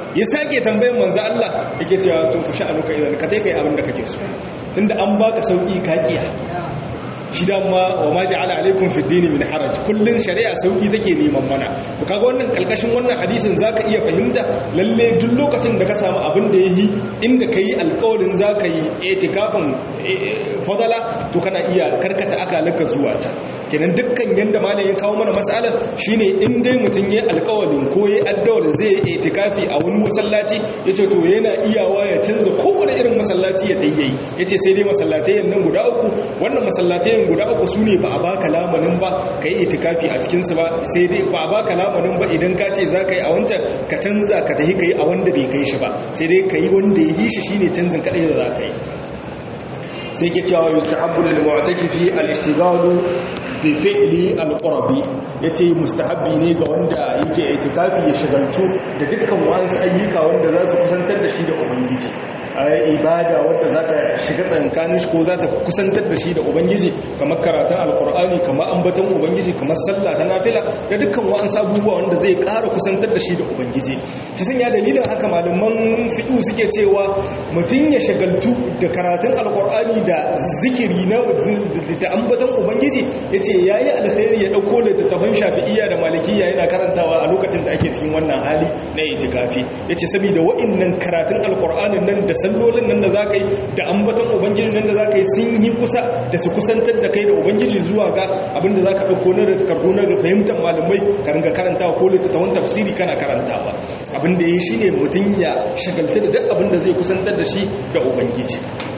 ya sake tambayin manzo Allah yake cewa to fa sha'anuka idan ka kai abin da kake so tunda an baka sauki ka kiya shi dama wa ma ja'ala alaikum fi dini min haraj kullun shari'a sauki take neman mana to kaga wannan kalkashin wannan hadisin zaka iya fahimta lalle duk lokacin da ka samu abin da yayi inda kai alƙawarin zaka yi itikafin fadala to kana iya karkata akalanka zuwa ta kenan dukkan yanda malam ya kawo mana mas'alar shine in dai mutun yayi alƙawarin ko yayi addawar zai yi itikafi a wani masallaci yace to yana iyawa ya canza kowane irin masallaci ya tayi yace sai dai masallatai nan guda uku wannan masallatai yin guda uku su ne ba a baka lamanin ba ka yi itikafi a cikinsu ba sai dai ba a baka lamanin ba idan ka ce za ka yi a wancan ka canza ka tafi ka yi a wanda bai kai shi ba sai dai ka yi wanda ya yi shi shine canzin kaɗai da za ka yi sai ke cewa yustahabbu lil mu'takifi al-ishtighalu bi fi'li al-qurbi yace mustahabbi ne ga wanda yake itikafi ya shagaltu da dukkan wasu ayyuka wanda za su kusantar da shi da ubangiji ibada wadda za ta shiga tsankanin shi ko za ta kusantar da shi da ubangiji kamar karatun alkur'ani kamar ambaton ubangiji kamar sallah ta nafila da dukkan wa'ansu abubuwa wanda zai ƙara kusantar da shi da ubangiji ta sanya dalilin haka malaman fiɗu suke cewa mutum ya shagaltu da karatun alkur'ani da zikiri na da ambaton ubangiji ya ce ya yi alkhairi ya ɗauko littattafan shafi'iyya da malikiya yana karantawa a lokacin da ake cikin wannan hali na itikafi ya ce saboda wa'innan karatun alkur'anin nan da sallolin nan da za ka yi da ambaton ubangiji nan da za ka yi sun yi kusa da su kusantar da kai da ubangiji zuwa ga abinda za ka ɗauko na karko na fahimtar malamai ka ringa karantawa ko littattafan tafsiri kana karantawa abinda ya yi shi ne mutum ya shagalta da duk abinda zai kusantar da shi da ubangiji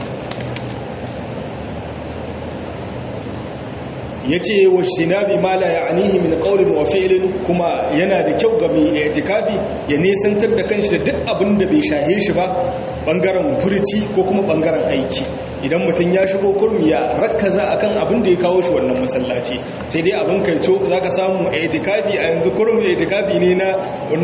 ya ce wa shinabi ma la ya'nihi min qawlin wa fi'lin kuma yana da kyau ga mai i'tikafi ya nesantar da kanshi da duk abin da bai shahe shi ba bangaren furici ko kuma bangaren aiki idan mutum ya shigo kurmi ya rakkaza akan abin da ya kawo shi wannan masallaci sai dai abin kaico zaka samu i'tikafi a yanzu kurmi i'tikafi ne na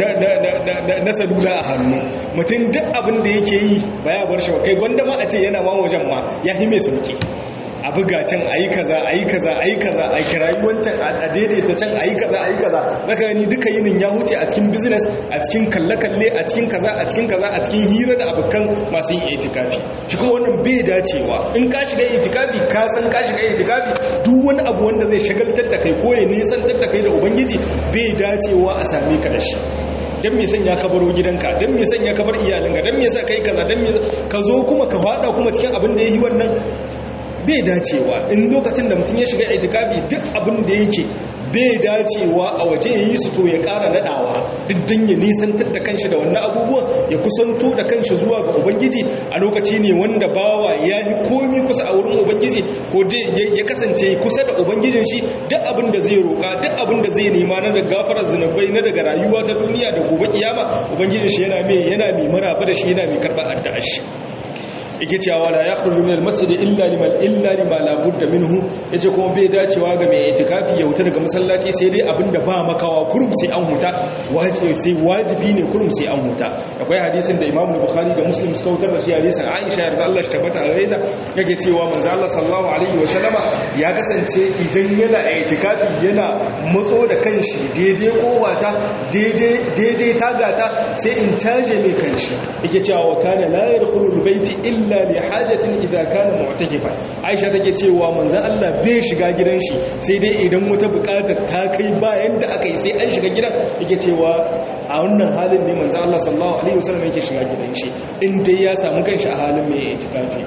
na salula a hannu mutum duk abin da yake yi baya bar shi kai gwanda ma a ce yana ma wajen ma ya hi mai sauki a buga can a yi kaza a yi kaza a yi kaza a kirayi wancan a daidaita can a yi kaza a yi kaza na gani duka yinin ya huce a cikin business a cikin kalle-kalle a cikin kaza a cikin kaza a cikin hira da abokan masu yin itikafi shi kuma wannan bai dacewa in ka shiga itikafi ka san ka shiga itikafi duk wani abu wanda zai shagaltar da kai ko ya nisantar da kai da ubangiji bai dacewa a same ka da shi dan me sanya ka baro gidanka dan me sanya ka bar iyalinka dan me yasa kai kaza dan me ka zo kuma ka fada kuma cikin abin da yayi wannan bai dacewa in lokacin da mutum ya shiga itikafi duk abin da yake bai dacewa a waje ya yi su to ya ƙara naɗawa duk don ya nisantar da kanshi da wannan abubuwan ya kusanto da kanshi zuwa ga ubangiji a lokaci ne wanda bawa ya yi komi kusa a wurin ubangiji ko dai ya kasance kusa da ubangijin shi duk abin da zai roƙa duk abin da zai nema na da gafarar zunubai na daga rayuwa ta duniya da gobe kiyama ubangijin shi yana mai yana mai maraba da shi yana mai karɓar addu'ar shi yake cewa la yakhruju min al-masjid illa liman illa lima la budda minhu yace kuma bai dacewa ga mai itikafi ya huta daga masallaci sai dai abinda ba makawa kurum sai an huta wajibi sai wajibi ne kurum sai an huta akwai hadisin da Imam Bukhari da Muslim suka wutar da shi hadisin Aisha yarda Allah shi tabbata a gaida yake cewa manzo Allah sallallahu alaihi wa sallama ya kasance idan yana itikafi yana matso da kanshi daidai kowata daidai daidai tagata sai in caje mai kanshi yake cewa wa kana la yadkhulu al-bayti illa illa li hajatin idza kana mu'takifa Aisha take cewa manzon Allah bai shiga gidan shi sai dai idan wata bukatar ta kai bayan da aka yi sai an shiga gidan yake cewa a wannan halin ne manzon Allah sallallahu alaihi wasallam yake shiga gidan shi in dai ya samu kanshi a halin mai itikafi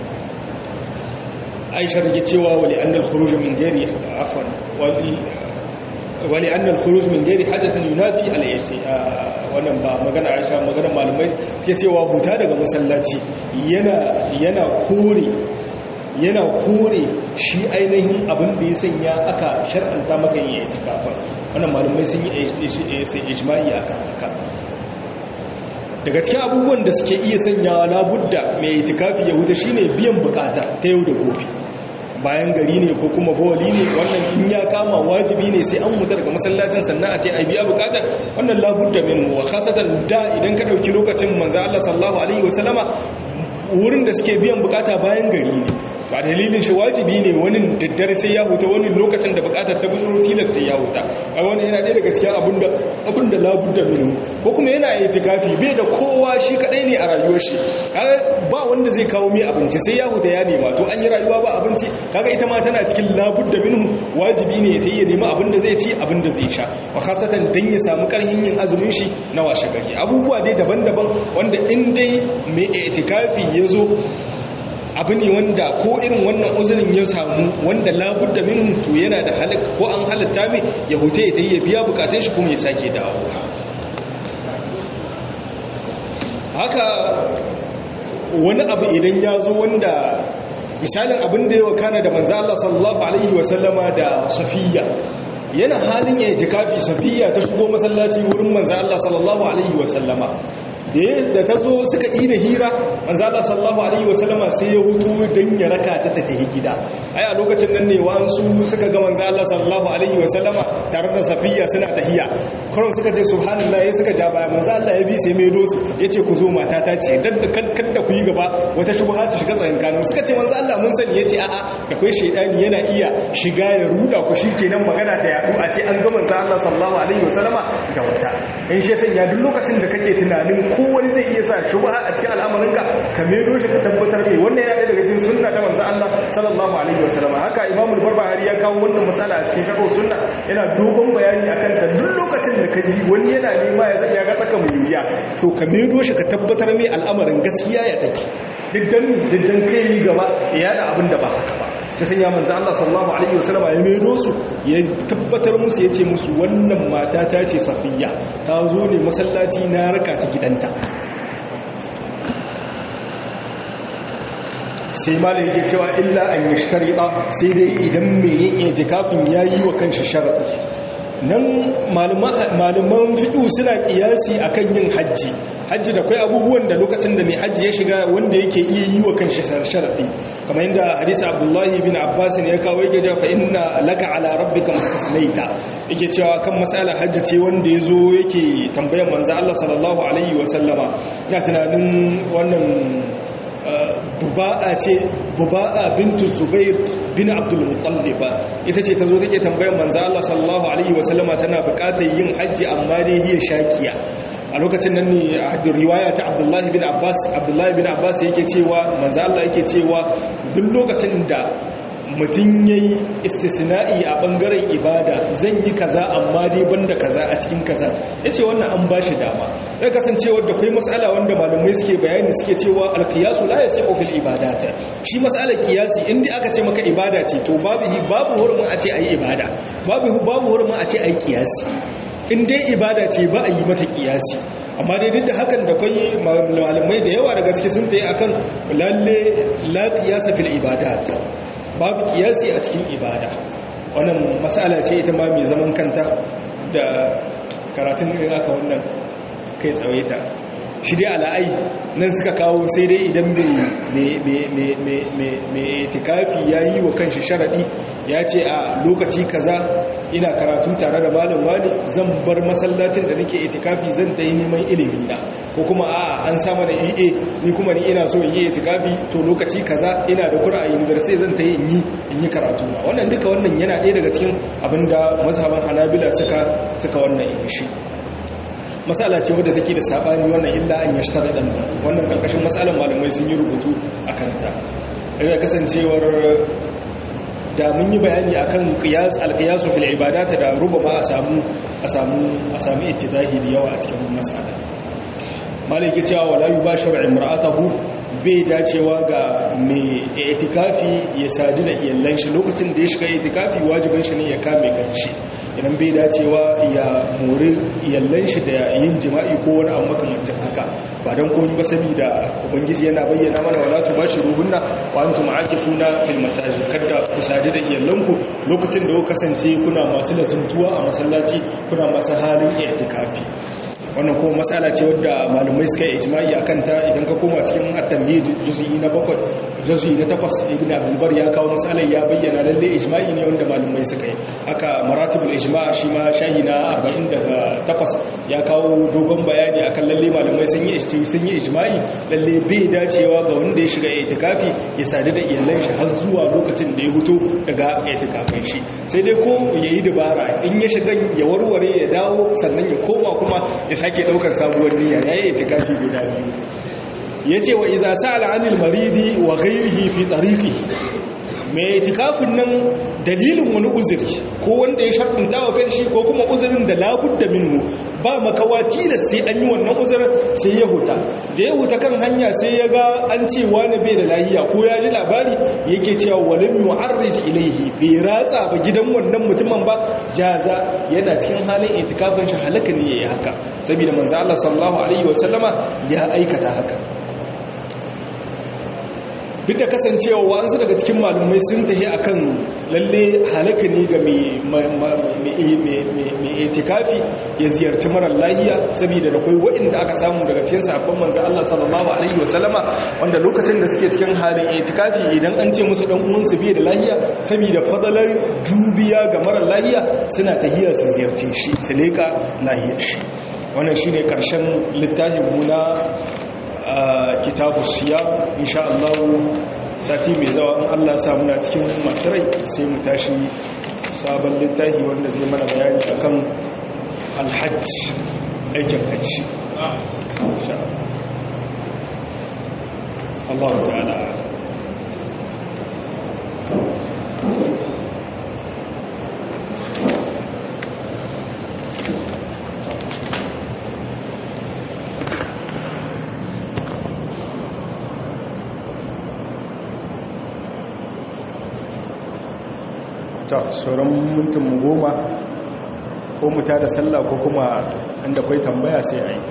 Aisha take cewa wali annal khuruj min ghairi afwan wali wani annal khuruj min ghairi hadathan yunafi al wannan ba magana Aisha magana malamai suke cewa huta daga masallaci yana yana kore yana kore shi ainihin abin da ya sanya aka shar'anta maka yin itikafa wannan malamai sun yi ijma'i akan haka daga cikin abubuwan da suke iya sanyawa labudda mai itikafi ya huta shine biyan bukata ta yau da gobe bayan gari ne ko kuma bawali ne wannan in ya kama wajibi ne sai an mutu daga masallacin sannan a ce ai biya bukatar wannan labudda min wa khasatan da idan ka dauki lokacin manzo Allah sallallahu alaihi wasallama wurin da suke biyan bukata bayan gari ne ba dalilin shi wajibi ne wani daddare sai ya huta wani lokacin da bukatar ta buzuro tilas sai ya huta a wani yana ɗaya daga cikin abin da abin da labudda minu ko kuma yana itikafi bai da kowa shi kadai ne a rayuwar shi ba wanda zai kawo mai abinci sai ya huta ya nema to an yi rayuwa ba abinci kaga ita ma tana cikin labudda minhu wajibi ne ta yi nema abin da zai ci abin da zai sha wa khasatan dan ya samu karhin yin azumin shi na washe gari abubuwa dai daban-daban wanda in dai mai itikafi ya zo abu ne wanda ko irin wannan uzurin ya samu wanda labudda minhu to yana da halak ko an halatta mai ya huta ya ta yi ya biya bukatun shi kuma ya sake dawowa haka wani abu idan ya zo wanda misalin abin da ya wakana da manzo Allah sallallahu alaihi wasallama da safiya yana halin ya jikafi safiya ta shigo masallaci wurin manzo Allah sallallahu alaihi wasallama da ta zo suka yi da hira manzo Allah sallallahu alaihi wasallama sai ya hutu dan ya raka ta tafi gida ai a lokacin nan ne wansu suka ga manzo Allah sallallahu alaihi wasallama tare da safiya suna tahiya kurum suka ce subhanallah ya suka ja baya manzo Allah ya bi sai mai dosu yace ku zo mata ta ce dan kada ku yi gaba wata shubha ta shiga tsakankanin suka ce manzo Allah mun sani yace a'a da kai shaydani yana iya shiga ya ruda ku shikenan magana ta yadu a ce an ga manzo Allah sallallahu alaihi wasallama ga wata in shi sanya duk lokacin da kake tunanin ko wani zai iya sa shubha a cikin al'amarinka ka medo shi ka tabbatar mai wannan ya daga cikin sunna ta manzo Allah sallallahu alaihi wasallama haka Imam al-Barbahari ya kawo wannan misala a cikin tafsir sunna yana dogon bayani akan ta duk lokacin da ka ji wani yana nema ya sanya ga tsaka mai wuya to ka medo shi ka tabbatar mai al'amarin gaskiya ya take diddan diddan kai gaba ya da abin da ba haka ba ta sanya manzo Allah sallallahu alaihi wasallam ya medo su ya tabbatar musu yace musu wannan mata ta ce Safiya ta zo ne masallaci na raka ta gidanta sai malai yake cewa illa an yashtarida sai dai idan mai yin itikafin yayi wa kanshi sharadi nan malaman fiƙu suna ƙiyasi akan yin hajji hajji da kwai abubuwan da lokacin da mai hajji ya shiga wanda yake iya yi wa kanshi sharaɗi kamar yadda hadisa abdullahi bin abbas ne ya kawo yake cewa fa inna laka ala rabbika mustasnaita yake cewa kan matsalar hajji ce wanda ya zo yake tambayar manzo Allah sallallahu alaihi wa sallama ya tunanin wannan duba'a ce duba'a bintu zubair bin abdul muttalib ita ce tazo take tambayar manzo Allah sallallahu alaihi wasallama tana buƙatar yin haji amma dai hiya shakiya a lokacin nan ne a riwaya ta Abdullahi bin Abbas Abdullahi bin Abbas yake cewa manzo Allah yake cewa duk lokacin da mutum ya yi istisna'i a ɓangaren ibada zan yi kaza amma dai banda kaza a cikin kaza ya ce wannan an ba shi dama ya kasancewar da kai matsala wanda malamai suke bayani suke cewa alkiyasu la yasi ofil ibadata shi matsalar kiyasi inda aka ce maka ibada ce to babu babu hurumin a ce ayi ibada babu babu hurumin a ce ayi kiyasi in dai ibada ce ba a yi mata kiyasi amma dai duk da hakan da kwai malamai da yawa daga cikin sun tayi akan lalle la qiyasa fil ibadat babu kiyasi a cikin ibada wannan matsala ce ita ma mai zaman kanta da karatun irin aka wannan kai tsawaita shi dai ala'ai nan suka kawo sai dai idan mai tikafi ya yi wa kanshi sharaɗi ya ce a lokaci kaza ina karatu tare da malam wani zan bar masallacin da nake itikafi zan ta yi neman ilimi na ko kuma a an sama da EA ni kuma ni ina so in yi itikafi to lokaci kaza ina da kura a university zan ta yi in yi in yi karatu na wannan duka wannan yana ɗaya daga cikin abinda mazhaban Hanabila suka suka wannan yin shi matsala ce wadda take da sabani wannan illa an yashtara dan wannan karkashin matsalan malamai sun yi rubutu akan ta da kasancewar da mun yi bayani akan qiyas al-qiyas fil ibadat da rubama a samu a samu a samu ittidahi da yawa a cikin mas'ala malaki cewa wala yubashiru imra'atahu bai dacewa ga mai itikafi ya sadu da iyallan shi lokacin da ya shiga itikafi wajibin shi ne ya kame kanshi idan bai dacewa ya mori iyallan shi da yin jima'i ko wani abu makamancin haka ba don komai ba saboda ubangiji yana bayyana mana wala tubashiruhunna wa antum aakifuna fil masajid kada ku sadu da iyallanku lokacin da ku kasance kuna masu lazumtuwa a masallaci kuna masu halin itikafi wannan kuma matsala ce wadda malumai suka yi ijma'i akan ta idan ka koma cikin at-tamhid juz'i na 7 juz'i na 8 ibn abdul bar ya kawo matsalar ya bayyana lalle ijma'i ne wanda malumai suka yi haka maratibul ijma' shi ma shahi na 48 ya kawo dogon bayani akan lalle malumai sun yi sun yi ijma'i lalle bai dacewa ga wanda ya shiga itikafi ya sadu da iyalan shi har zuwa lokacin da ya huto daga itikafin shi sai dai ko yayi dabara in ya shiga ya warware ya dawo sannan ya koma kuma ya sake daukar sabuwar niyya yayi itikafi guda biyu yace wa iza sa'ala 'anil maridi wa ghayrihi fi tariqihi mai itikafin nan dalilin wani uzuri ko wanda ya sharɗinta wa kanshi ko kuma uzurin da labudda minhu ba makawa tilas sai an yi wannan uzurin sai ya huta da ya huta kan hanya sai ya ga an ce wani bai da lahiya ko ya ji labari yake cewa walim yu'arrij ilaihi bai ratsa ba gidan wannan mutumin ba jaza yana cikin halin itikafin shi halaka ne yayi haka saboda manzo Allah sallallahu alaihi wasallama ya aikata haka duk da kasancewa wa'ansu daga cikin malumai sun tahi akan lalle halaka ne ga mai itikafi ya ziyarci marar lahiya saboda da kwai waɗanda aka samu daga cikin sabon manzan Allah sallallahu alaihi wasallama wanda lokacin da suke cikin halin itikafi idan an ce musu dan uwansu bai da lahiya saboda fadalar dubiya ga marar lahiya suna tahiya su ziyarci shi su leka lahiyar shi wannan shine karshen littafin mu na kitabu siya insha Allah sati mai zawa in Allah sa muna cikin masu rai sai mu tashi sabon littafi wanda zai mana bayani akan alhajj aikin hajji Allah ta'ala ta sauran mintin mu goma ko mu da sallah ko kuma inda kwai tambaya sai a yi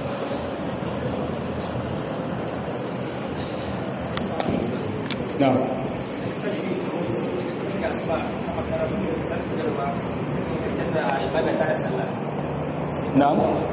na na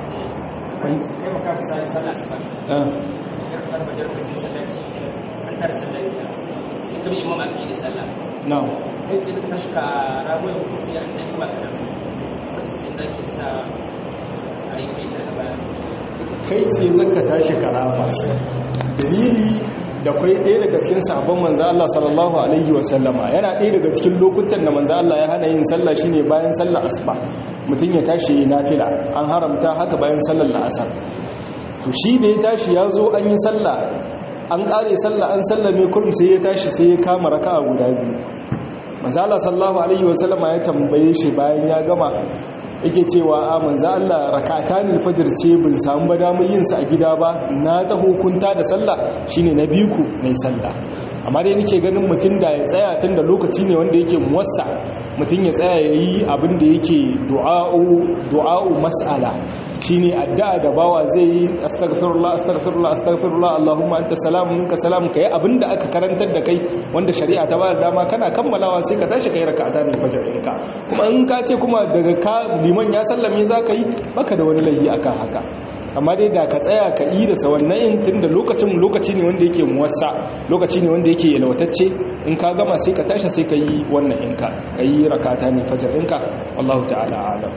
na kai ce ta shika ragon sai an ɗan ba ta da wacce da ke sa a yi kai ta da bayan kai sai zaka tashi karama dalili da kwai ɗaya daga cikin sabon manzo Allah sallallahu alaihi wa sallama yana ɗaya daga cikin lokutan da manzo Allah ya hana yin sallah shine bayan sallar asuba mutum ya tashi yi nafila an haramta haka bayan sallar la'asar to shi da ya tashi ya zo an yi sallah an ƙare sallah an sallame kurum sai ya tashi sai ya kama raka'a guda biyu manzala sallallahu alaihi wasallama ya tambaye shi bayan ya gama yake cewa a manzo Allah rak'atan al-fajr ce bin samu ba damar yin sa a gida ba na ta hukunta da sallah shine na biyu ku nayi sallah amma dai nake ganin mutum da ya tsaya tun da lokaci ne wanda yake muwassa mutum ya tsaya yayi abin da yake du'a'u du'a'u mas'ala shine addu'a da bawa zai yi astaghfirullah astaghfirullah astaghfirullah allahumma anta salamun minka salam kai abin da aka karantar da kai wanda shari'a ta bada dama kana kammalawa sai ka tashi kai raka'atan al-fajr ɗinka kuma in ka ce kuma daga ka liman ya sallame zaka yi baka da wani laifi akan haka amma dai da ka tsaya ka yi da sawannan in tun da lokacin lokaci ne wanda yake muwassa lokaci ne wanda yake yalwatacce in ka gama sai ka tashi sai ka yi wannan inka ka yi rakata ne fajar ɗinka wallahu ta'ala alam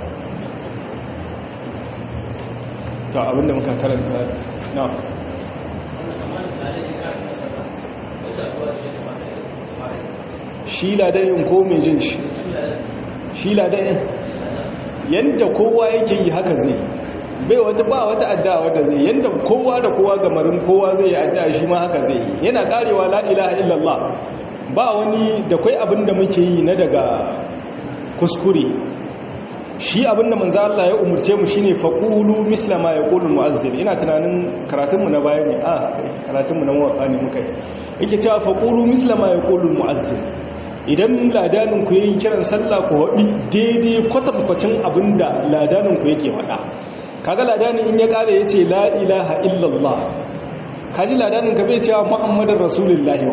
to abinda muka karanta na shi ladayin ko mai jin shi shi ladayin yadda kowa yake yi haka zai bai wata ba wata addu'a wadda zai yanda kowa da kowa gamarin kowa zai yi addu'a shi ma haka zai yana karewa la ilaha illallah ba wani da kai abin da muke yi na daga kuskure shi abin da manzo Allah ya umurce mu shine faqulu misla ma yaqulu muazzin ina tunanin karatun mu na baya ne a karatun mu na muwafa ne muka yi yake cewa faqulu misla ma yaqulu muazzin idan ladanin ku yayin kiran sallah ku haɗi daidai kwatankwacin abinda ladanin ku yake faɗa kaga ladanin in ya kare yace la ilaha illallah kaji ladanin ka bai cewa muhammadar rasulullahi wa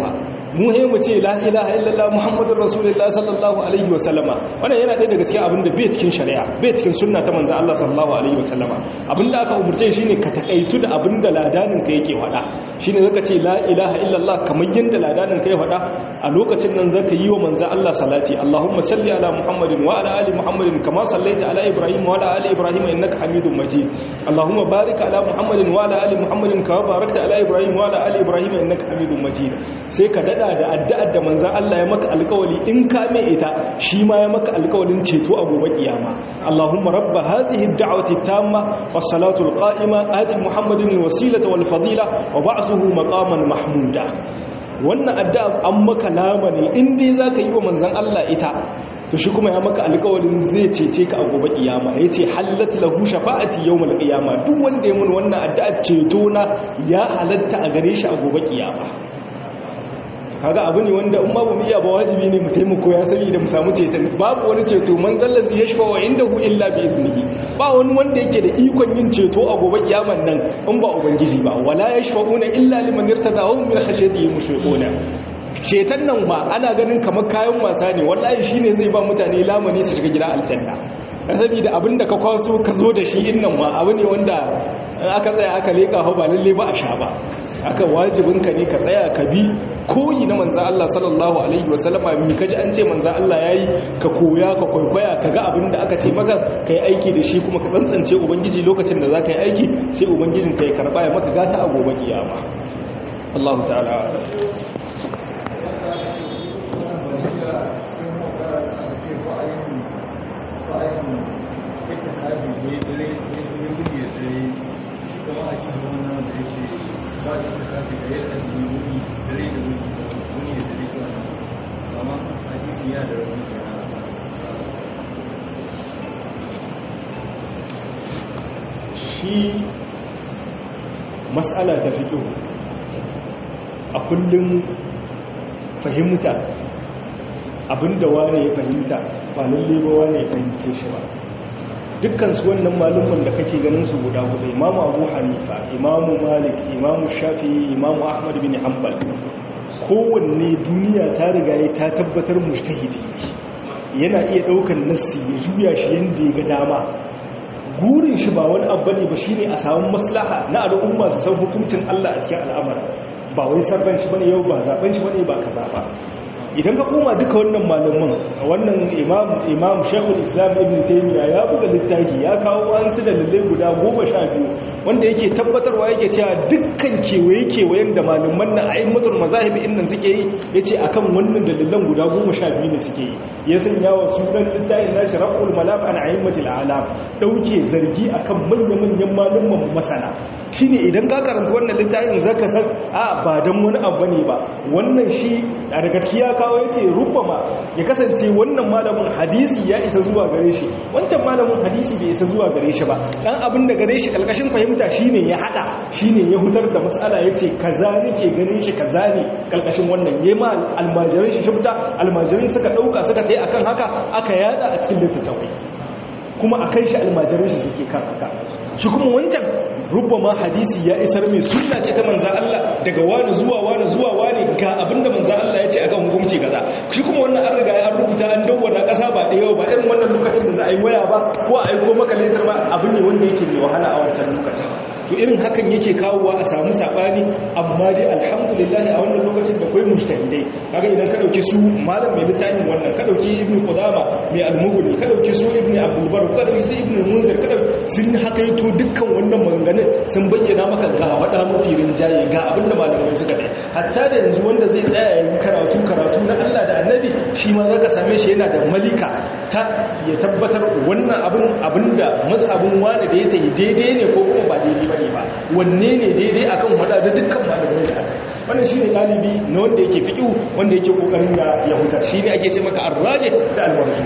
mu he mu ce la ilaha illallah muhammadur rasulullah sallallahu alaihi wa sallama wannan yana ɗaya daga cikin abin da bai cikin shari'a bai cikin sunna ta manzo Allah sallallahu alaihi wa sallama abin da aka umurce shine ka takaitu da abin da ladanin ka yake faɗa shine zaka ce la ilaha illallah kamar yanda ladanin ka ya faɗa a lokacin nan zaka yi wa manzo Allah salati Allahumma salli ala muhammadin wa ala ali muhammadin kama sallaita ala ibrahim wa ala ali ibrahim innaka hamidum majid Allahumma barik ala muhammadin wa ala ali muhammadin kama barakta ala ibrahim wa ala ali ibrahim innaka hamidum majid sai ka dada da addu'ar da manzo Allah ya maka alƙawari in ka mai ita shi ma ya maka alƙawarin ceto a gobe kiyama Allahumma rabb hadhihi ad-da'wati tamma was-salatu al-qa'ima ati muhammadin al-wasilata wal-fadila wa ba'thuhu maqaman mahmuda wannan addu'a an maka lamani in dai zaka yi wa manzon Allah ita to shi kuma ya maka alƙawarin zai cece ka a gobe kiyama yace hallat lahu shafa'ati yawmal qiyama duk wanda ya mun wannan addu'a ceto na ya halatta a gare shi a gobe kiyama kaga abu ne wanda in babu mu iya ba wajibi ne mu taimako ya sani da mu samu ceton babu wani ceto man zallazi yashfa wa indahu illa bi iznihi ba wani wanda yake da ikon yin ceto a gobe kiyaman nan in ba ubangiji ba wala yashfa'una illa liman irtada wa hum min khashyatihi mushfiquna ceton nan ma ana ganin kamar kayan wasa ne wallahi shine zai ba mutane lamani su shiga gida aljanna saboda abinda ka kwaso ka zo da shi innan ma abu ne wanda aka tsaya aka leka hau ba lalle ba a sha ba aka wajibinka ne ka tsaya ka bi koyi na manzan Allah sallallahu alaihi wasallama mi kaji an ce manzan Allah yayi ka koya ka kwaikwaya ka ga abin da aka ce maka ka yi aiki da shi kuma ka tsantsance ubangiji lokacin da za ka yi aiki sai ubangijin ka ya karba ya maka gata a gobe kiyama Allah ta'ala kama a cikin wannan da ya ce ba da ta kafi da yadda su yi wuni dare da wuni wuni da dare zuwa nan amma hadisi ya da rauni da shi matsala ta fito a kullum fahimta abinda wane ya fahimta ba lalle ba wane ya fahimce shi ba dukkan su wannan malumman da kake ganin su guda guda imamu abu hanifa imamu malik imamu shafi imamu ahmad bin hanbal kowanne duniya ta riga ya ta tabbatar mujtahidi yana iya daukan nassi ya juya shi yanda ya ga dama gurin shi ba wani abu ne ba shine a samu maslaha na al'umma su san hukuncin Allah a cikin al'amari ba wai sarban shi bane yau ba zaben shi bane ba kaza ba idan ka koma duka wannan malaman wannan imam imam shekul islam ibn taymiya ya buga littafi ya kawo wasu dalilai guda goma sha biyu wanda yake tabbatarwa yake cewa dukkan kewaye kewayen da malaman na a'immatul mazahib innan suke yi yace akan wannan dalilan guda goma sha biyu ne suke yi ya sanya wa sunan littafin nashi raqul malam an a'immatul alam dauke zargi akan manyan manyan malaman masana shine idan ka karanta wannan littafin zaka san a ba dan wani abu ne ba wannan shi a daga cikin kawo ya ce rubama ya kasance wannan malamin hadisi ya isa zuwa gare shi wancan malamin hadisi bai isa zuwa gare shi ba dan abin da gare shi kalkashin fahimta shine ya hada shine ya hutar da mas'ala yace kaza nake ganin shi kaza ne kalkashin wannan yema almajirin shi shubta almajirin suka dauka suka tai akan haka aka yada a cikin littattafai kuma akan shi almajirin shi suke kan haka shi kuma wancan rubama hadisi ya isar mai sunna ce ta manza Allah daga wani zuwa wani zuwa wani ga abinda manza Allah ya ce akan hukunci kaza shi kuma wannan an riga an rubuta an dawwana kasa ba da yau ba irin wannan lokacin da za a yi waya ba ko a aiko maka letter ba abu ne wanda yake mai wahala a wancan lokacin to irin hakan yake kawowa a samu sabani amma dai alhamdulillah a wannan lokacin da kai mujtahidai kaga idan ka dauki su malam mai littafin wannan ka dauki ibnu qudama mai al-mughni ka dauki su ibnu abdul bar ka dauki su ibnu munzir ka dauki sun hakaito dukkan wannan maganganun sun bayyana maka ga wada mafi rinjaye ga abinda malamai suka dai hatta da yanzu wanda zai tsaya yayin karatu karatu na Allah da Annabi shi ma zaka same shi yana da malika ta ya tabbatar wannan abin abinda mazhabin wani da ya tayi daidai ne ko kuma ba daidai bane ba wanne ne daidai akan wada da dukkan malamai da aka wannan shine dalibi na wanda yake fiqhu wanda yake kokarin da ya hutar shine ake ce maka arraje da alwarju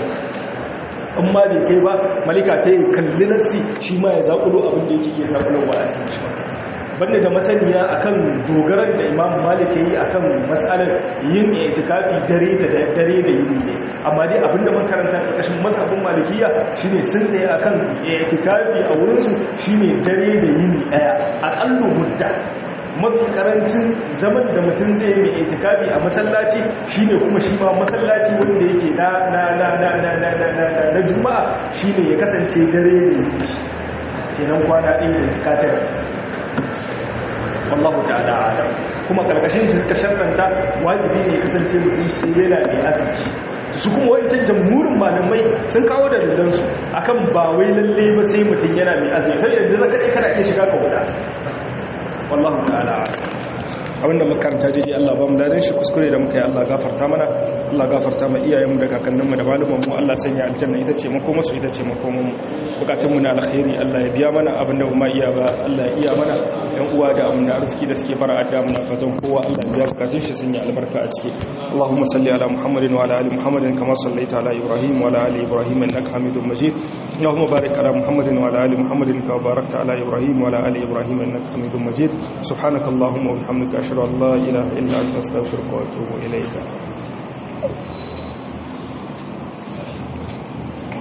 in ma bai kai ba malika ta yi kalli nassi shi ma ya zaƙulo abin da yake iya zaƙulowa a cikin shi banda da masaniya akan dogaran da imam malik ya yi akan matsalar yin itikafi dare da dare da yini ne amma dai abin da mun karanta ƙarƙashin mazhabin malikiya shine sun da akan itikafi a wurinsu shine dare da yini ɗaya aƙallu mudda mafi karancin zaman da mutum zai yi mai itikafi a masallaci shine kuma shi ma masallaci wanda yake na na na na na na na na na juma'a shine ya kasance dare ne kenan kwana ɗaya da tikatar wallahu ta'ala alam kuma karkashin shi suka sharranta wajibi ne kasance mutum sai yana mai azumi su kuma wancan jamhurin malamai sun kawo da dandansu akan ba wai lalle ba sai mutum yana mai azumi sai yanzu zaka dai kana iya shiga ka wuta wallahu ta'ala abinda makaranta daidai Allah ba mu ladan shi kuskure da muka yi Allah gafarta mana Allah gafarta ma iyayenmu da kakanninmu da malumanmu Allah sanya aljanna ita ce makoma su ita ce makomanmu bukatunmu na alkhairi Allah ya biya mana abinda ba ma iya ba Allah ya iya mana yan uwa da amina arziki da suke fara adda muna fatan kowa Allah ya biya bukatun shi sanya albarka a ciki Allahumma salli ala Muhammadin wa ala ali Muhammadin kama sallaita ala Ibrahim wa ala ali Ibrahim innaka Hamidum Majid Allahumma barik ala Muhammadin wa ala ali Muhammadin kama barakta ala Ibrahim wa ala ali Ibrahim innaka Hamidum Majid subhanakallahumma wa bihamdika ashhadu an la ilaha illa anta astaghfiruka wa atubu ilayka